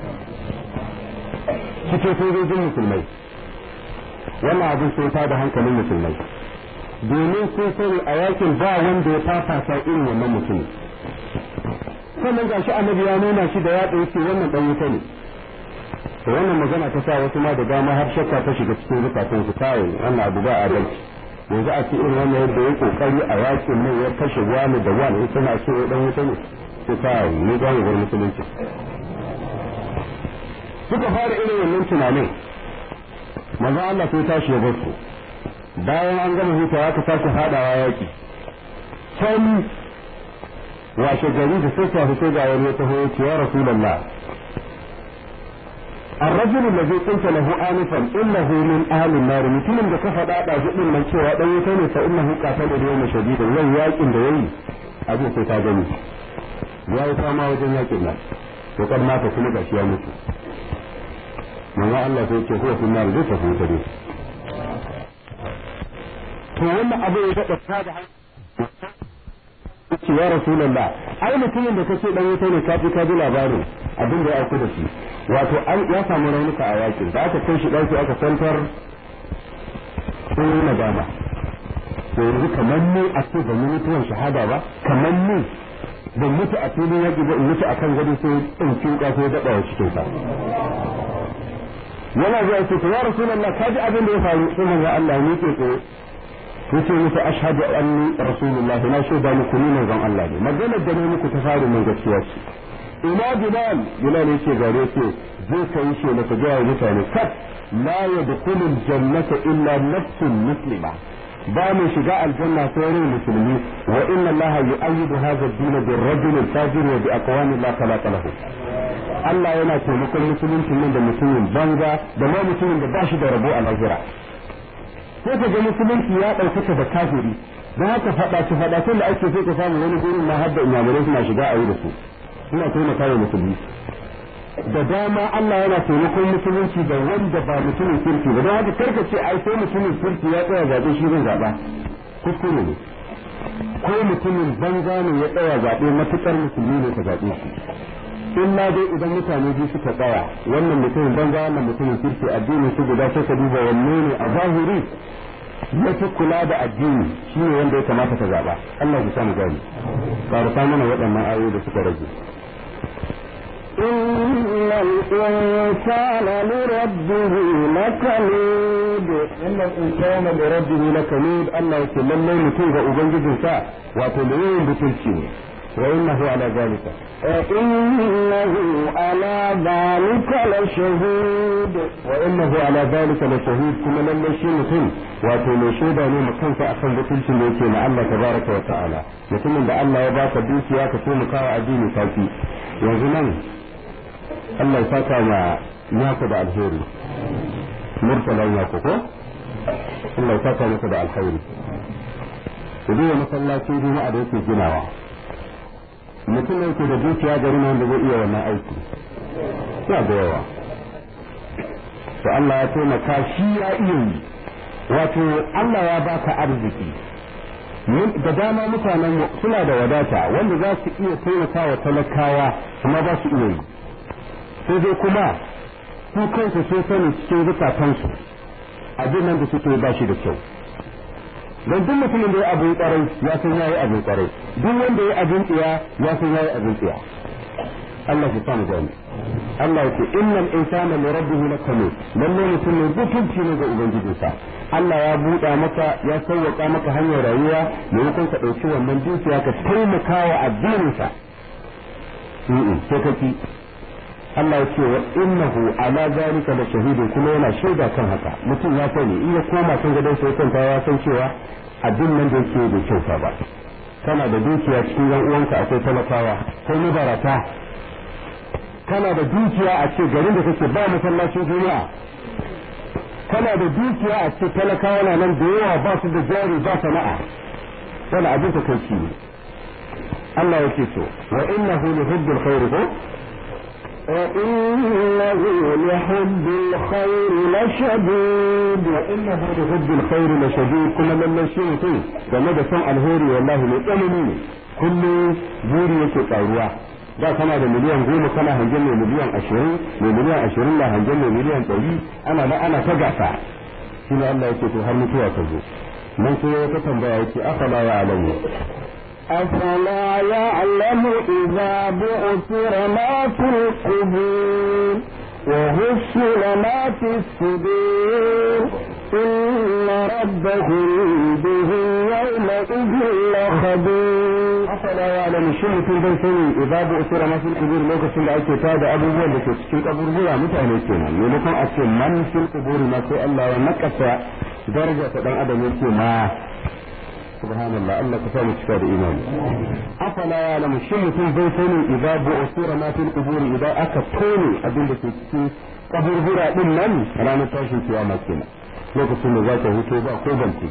cikin sojojin musulmai wannan abin sai ta da hankalin musulmai domin sun sani a yakin ba wanda ya fafasa irin wannan mutumin sannan ga shi annabi ya nuna shi da yatsa yake wannan dan wuta ne to wannan magana ta sa wasu ma da dama har shakka ta shiga cikin zukatan su kai wannan abu ba adalci yanzu a ce irin wannan yadda ya kokari a yakin nan ya kashe wani da wani ya tana ce dan wuta ne to kai ne ga mu musulunci suka fara irin wannan tunanin manzo Allah sai tashi ya bar su bayan an gama hutawa ka sake fadawa yaki can washe gari da sai ta fito ga wani taho ya ce ya rasulullah الرجل الذي قلت له آنفا إنه من أهل النار mutumin da ka faɗa da jibin nan cewa dan wuta ne fa innahu qatala da yawma shadida yau yakin da yayi abin sai ka gani ya yi fama wajen yakin nan to kan mata kuma gashi ya mutu manzo Allah sai ce huwa kunnar zai tafi wuta ne to wannan abu ya daɗa ta da ce ya rasulullah ai mutumin da kace dan wuta ne ka ji ka ji labarin abin da ya auku da shi wato an ya samu raunuka a yakin da aka kai shi ɗauki aka kwantar sun yi nadama to yanzu kamar ni a ce ban yi mutuwan shahada ba kamar ni ban mutu a filin yaƙi ba in mutu a kan gado sai in kinka sai daɗa wa cikin sa yana zuwa ce to ya rasulullah ka ji abin da ya faru sai manzo Allah ya miƙe tsaye yace musu ashhadu anni rasulullahi na shaida muku ni manzon Allah ne maganar da ne muku ta fara mun gaskiya ce ina bilal bilal yace gare ce zai kai shi da ga mutane kat la yadkhulu aljannata illa nafsun muslima ba mu shiga aljanna sai rai musulmi wa inna allaha yu'ayyidu hadha ad-din bir-rajul al-fajir wa bi aqwami la khalaqa lahu Allah yana taimakon musulunci nan da mutumin banza da ma mutumin da ba shi da rabo a lahira sai ka ga musulunci ya ɗaukaka da kafiri don haka faɗace faɗacen da ake sai ka samu wani gurin ma har da inyamurai suna shiga a yi da su suna taimaka wa musulmi da dama Allah yana taimakon musulunci da wanda ba mutumin kirki ba don haka karka ce ai sai mutumin kirki ya tsaya zaɓe shi zan zaɓa kuskure ne ko mutumin banza ne ya tsaya zaɓe matuƙar musulmi ne ka zaɓe shi illa dai idan mutane biyu suka tsaya wannan mutumin banza wannan mutumin kirki addinin su guda sai ka duba wanne ne a zahiri ya fi kula da addini shi ne wanda ya kamata ka zaɓa Allah ya samu gani ƙarfa mana waɗannan ayoyi da suka rage إن الإنسان لربه لكنود إن الإنسان لربه لكنود الله يقول لله متوب أبنجد سا وتلوين بتلشين وإنه على ذلك وإنه على ذلك لشهيد وإنه على ذلك لشهيد كما لم يشين متن وتلو شهيدا ne mukan sa akan butulcin da yake na Allah tabaraka wa ta'ala mutumin da Allah ya baka dukiya ka taimaka wa addini kafi yanzu nan Allah ya saka ma yaku da alheri murtalan yaku ko Allah ya saka maka da alheri ku duba masallacin juma'a da yake ginawa mutum ne yake da dukiya gari na wanda zai iya wannan aiki ya da yawa to Allah ya taimaka shi ya iya yi wato Allah ya baka arziki da dama mutanen suna da wadata wanda za su iya taimaka wa talakawa kuma ba su iya yi sai dai kuma su kansu sun sani cikin zukatansu abin nan da suke ba shi da kyau don duk mutumin da ya abin kwarai ya san yayi abin kwarai duk wanda ya abin tsiya ya san yayi abin tsiya Allah ya samu gani Allah ya ce innal insana li rabbihi lakanut lalle mutum ne butunci ne ga ubangijinsa Allah ya buɗa maka ya sauwaka maka hanyar rayuwa maimakon ka ɗauki wannan dukiya ka taimaka wa addininsa sai ka ki Allah ya ce wa innahu ala zalika la shahidun kuma yana shaida kan haka mutum ya sani in ya koma kan gadon sai kanta ya san cewa abin nan da yake da kyauta ba kana da dukiya cikin yan uwanka akwai talakawa ko mabarata kana da dukiya a ce garin da kake ba masallacin juma'a kana da dukiya a ce talakawa na nan da yawa ba su da jari ba sana'a wani abin ta kai ne Allah yake so wa innahu li hubbil khair ko وإنه لحب الخير لشديد وإنه لحب الخير لشديد كما لم شيء شيء game da son alheri wallahi mai tsanani ne kullum buri yake karuwa da kana da miliyan goma kana hangen mai miliyan ashirin mai miliyan ashirin na hangen mai miliyan ɗari ana da ana ta gasa shi ne Allah yake to har mutuwa ta zo nan sai wata tambaya yake afala ya alamu أفلا يعلم إذا بعثر ما في القبور وهشل ما في الصدور إن ربهم بهم يومئذ لخبير afala ya alamu shi mutum bai sani idza bu'thira ma fil qubur lokacin da ake tada abubuwan da ke cikin kaburbura mutane kenan maimakon a ce man fil qubur ma sai Allah ya nakasa daraja ta dan adam yake ma subhanallah Allah ka samu cika da imani afala ya alamu shi mutum bai sani idza bu'thira ma fil qubur idan aka tone abin da ke cikin kaburbura din nan ranar tashin kiyama kenan lokacin da zaka huto ba ko banki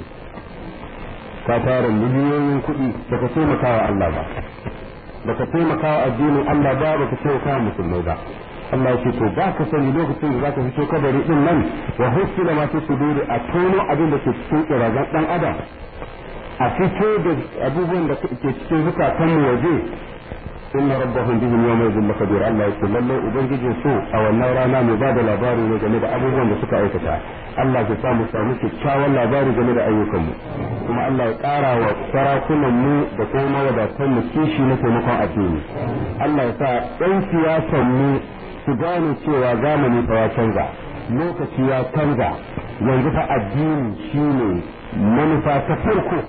ka tara miliyoyin kuɗi baka taimaka wa Allah ba baka taimaka wa addinin Allah ba baka taimaka wa musulmai ba Allah ce to ba ka sani lokacin da zaka fito kabari din nan wa husila ma fi suduri a tono abin da ke cikin kirazan dan adam a fito da abubuwan da ke cikin zukatan mu waje inna rabbahum bihim yawma idhin lakabir Allah ya ce lalle ubangijin su a wannan rana mai ba da labari ne game da abubuwan da suka aikata Allah ya samu samu kyakkyawan labari game da ayyukan mu kuma Allah ya ƙara wa sarakunan mu da kuma mawadatan mu kishi na taimakon addini Allah ya sa ɗan siyasan mu su gane cewa zamani fa ya canza lokaci ya canza yanzu fa addini shine manufa ta farko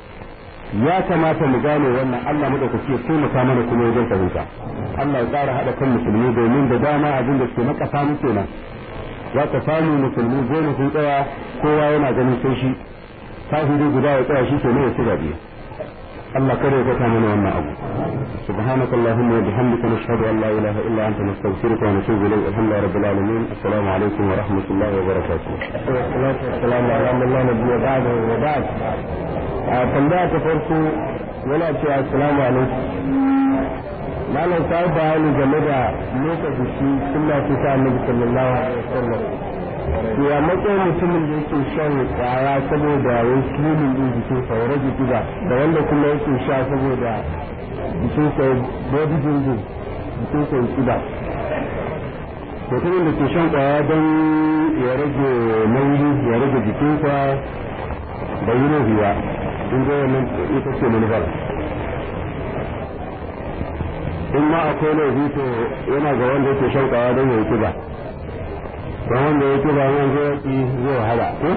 ya kamata mu gane wannan Allah madaukaki ya taimaka mana kuma wajen fahimta Allah ya ƙara haɗa kan musulmi domin da dama abin da suke makasa mu kenan za ka samu musulmi goma sun tsaya kowa yana ganin sai shi kafiri guda ya tsaya shi ke ne ya ci gabe Allah kada ya kasa mana wannan abu سبحانك اللهم وبحمدك نشهد ان لا اله الا انت نستغفرك ونتوب اليك الحمد لله رب العالمين السلام عليكم ورحمه الله وبركاته. والصلاة والسلام على من لا نبي بعد وبعد tambaya ta farko yana cewa assalamu alaikum malam ta yi bayani game da motsa jiki suna fi sa annabi sallallahu alaihi wasallam ya matsayin mutumin da yake shan kwaya saboda ya yi slimin din jikinsa ya rage kiba da wanda kuma yake sha saboda jikinsa ya body building jikinsa ya kiba mutumin da ke shan kwaya don ya rage nauyi ya rage jikinsa da yi ruhiya in ga wannan ita ce manufar in ma akwai laifi to yana ga wanda yake shan kwaya don ya yi kiba don wanda ya kiba yan zai yaki zai wahala ko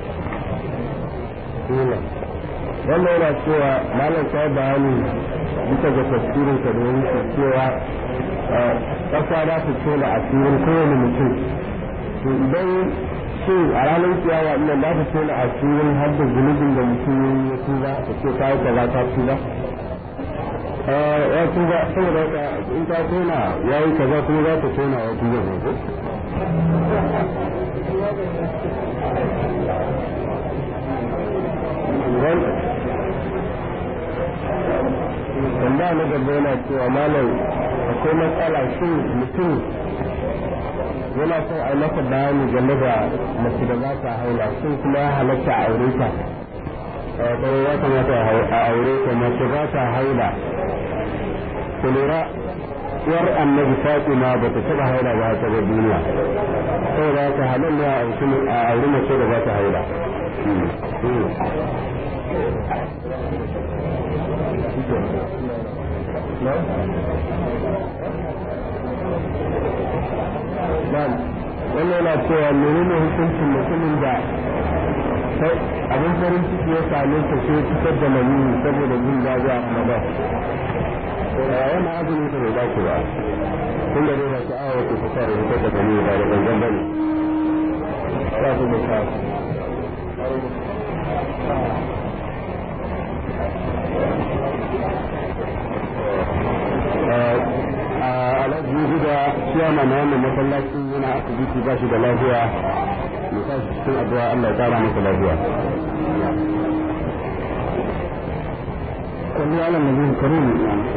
wannan yana cewa malam ta yi bayani bisa ga tafsirin ka da yake cewa ƙasa za ta tona asirin kowane mutum to idan shin a ranar kiyawa ina za ta tona asirin har da zunubin da mutum ya tuba da ce ta yi kaza ta tuba ya tuba saboda haka in ta tona ya yi kaza kuma za ta tona ya tuba ne ko tambaya na gaba yana cewa malam akwai matsala shin mutum yana son a masa bayani game da mace da za ta haila shin kuma ya halatta a aure ta kawai ya kamata a aure ta mace ba ta haila ku lura yar annabi fatima ba ta taba haila ba ta ga duniya saboda haka halin ne a aure mace da ba ta haila wannan yana cewa menene hukuncin mutumin da abin farin ciki ya same ta sai fitar da mani saboda jin daɗi a ramadan yana azumi ta bai dace ba tun da dai ba ta awa ta fitar da fitar da mani ba da gangan bane ba su da sa alhaji huda ciyama na wannan masallacin yana asibiti ba shi da lafiya mu sa shi cikin addu'a Allah ya kara masa lafiya sallu ala nabi karim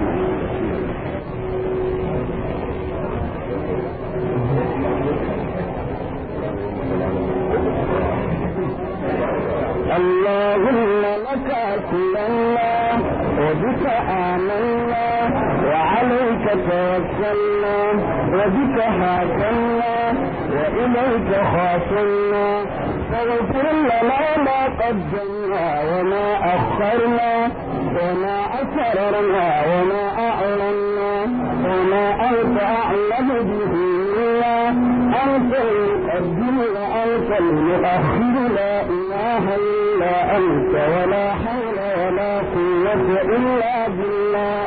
اللهم لك أسلمنا وبك آمنا وعليك توكلنا وبك حاكمنا وإليك خاصمنا فاغفر لنا ما قدمنا وما أخرنا وما أسررنا وما أعلنا وما أنت أعلم به منا أنت المقدم وأنت المؤخر لا إله إلا أنت ولا حول ولا قوة إلا بالله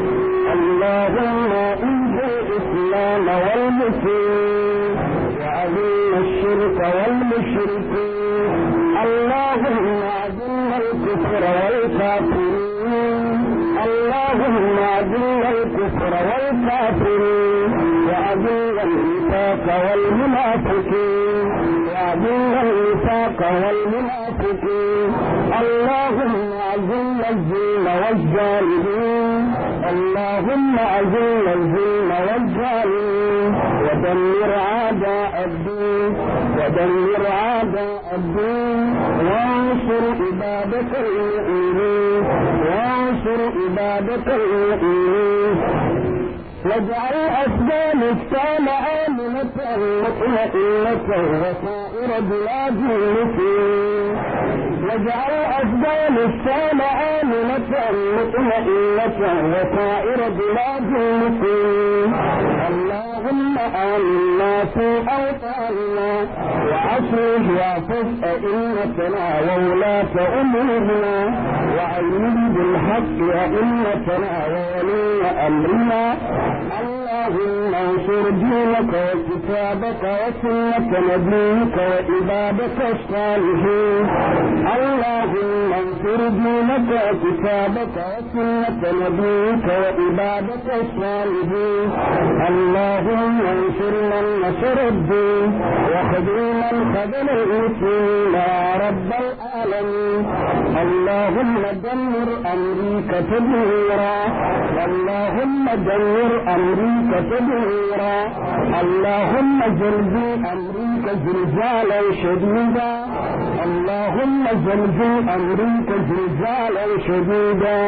اللهم إنزل الإسلام والمسلمين وأذل الشرك والمشركين اللهم أذل الكفر والكافرين اللهم أذل الكفر والكافرين وأذل النفاق والمنافقين وأذل النفاق والمنافقين اللهم أذل الظلم والجاهلين اللهم أذل الظلم والجاهلين ودمر أعداء الدين ودمر أعداء الدين وانصر عبادك المؤمنين وانصر عبادك المؤمنين واجعل أفغانستان آمنة مطمئنة وسائر بلاد المسلمين واجعل أفغانستان آمنة مطمئنة وسائر بلاد المسلمين اللهم آمنا في أوطاننا وأصلح وأصف أئمتنا وولاة أمورنا وأيد بالحق أئمتنا وولي أمرنا اللهم انصر دينك وكتابك وسنة نبيك وعبادك الصالحين اللهم انصر دينك وكتابك وسنة نبيك وعبادك الصالحين اللهم انصر من نصر الدين وخذل من خذل المسلمين يا رب العالمين العالمين اللهم دمر أمريكا تدميرا اللهم دمر أمريكا تدميرا اللهم زلزل أمريكا زلزالا شديدا اللهم زلزل أمريكا زلزالا شديدا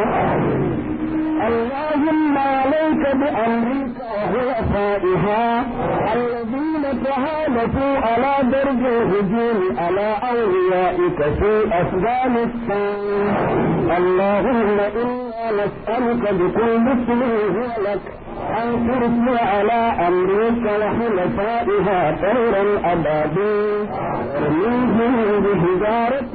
اللهم عليك بأمريكا وخلفائها الذين تهالكوا على درب الهجوم على أوليائك في أفغانستان اللهم إنا نسألك بكل اسم هو لك أن ترسل على أمريكا وخلفائها طيرا أبابيل ترميهم بحجارة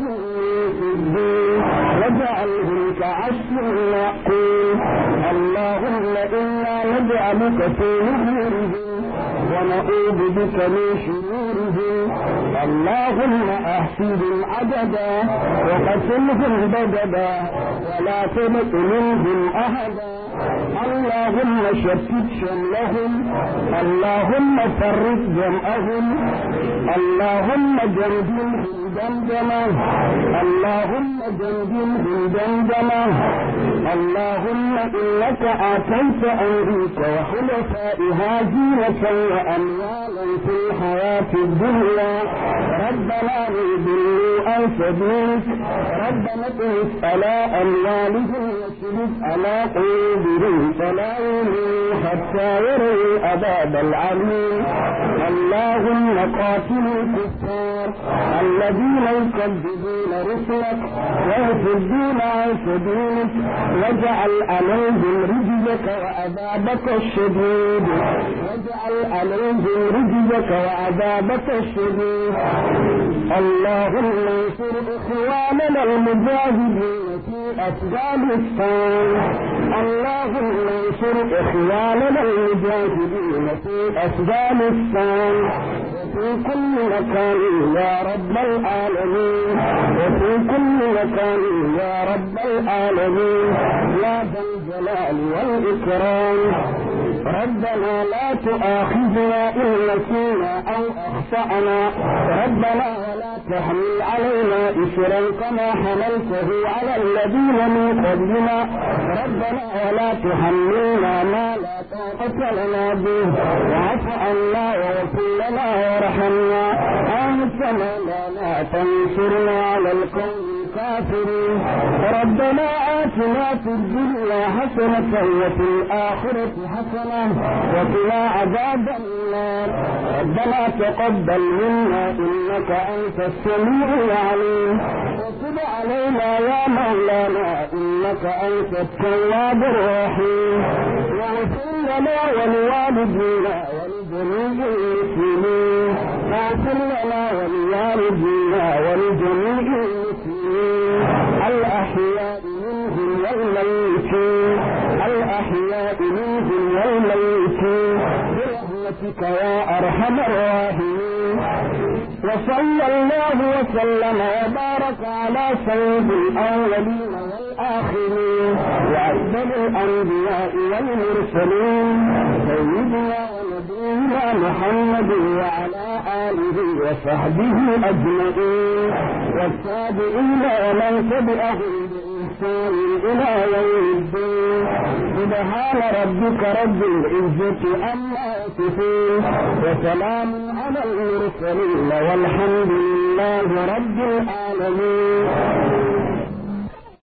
واجعلهم كعشر معقول اللهم إنا نجعلك في نحورهم ونعوذ بك من شرورهم اللهم احصهم عددا وقتلهم بددا ولا تبق منهم احدا اللهم شتت شملهم اللهم فرق جمعهم اللهم جنبهم دمدمه اللهم جنبهم دمدمه اللهم انك اتيت امريكا وخلفائها زينه واموالا في الحياه الدنيا ربنا ليضلوا عن سبيلك ربنا اطمس على اموالهم واشرف على قلوبهم فلا يؤمنوا حتى يروا عذاب العليم اللهم قاتل الكفار الذين يكذبون رسلك ويصدون عن سبيلك واجعل عليهم رجزك وعذابك الشديد واجعل عليهم رجزك وعذابك الشديد اللهم انصر اخواننا المجاهدين في افغانستان اللهم انصر اخواننا المجاهدين في افغانستان وفي كل مكان يا رب العالمين وفي كل مكان يا رب العالمين يا ذا الجلال والاكرام ربنا لا تؤاخذنا إن نسينا أو أخطأنا ربنا ولا تحمل علينا إسرا كما حملته على الذين من قبلنا ربنا ولا تحملنا ما لا طاقة لنا به واعف عنا واغفر لنا وارحمنا أنت مولانا فانصرنا على القوم الكافرين ربنا آتنا في الدنيا حسنة وفي الآخرة حسنة وقنا عذاب النار ربنا تقبل منا إنك أنت السميع العليم وتب علينا يا مولانا إنك أنت التواب الرحيم واغفر لنا ولوالدينا ولجميع المسلمين اغفر لنا ولوالدينا ولجميع المسلمين الأحياء منهم والميتين الأحياء منهم والميتين برحمتك يا أرحم الراحمين وصلى الله وسلم وبارك على سيد الأولين والآخرين وأفضل الأنبياء والمرسلين سيدنا ونبينا محمد وعلى آله وصحبه أجمعين والتابعين ومن تبعهم بإحسان إلى يوم الدين سبحان ربك رب العزة عما يصفون وسلام على المرسلين والحمد لله رب العالمين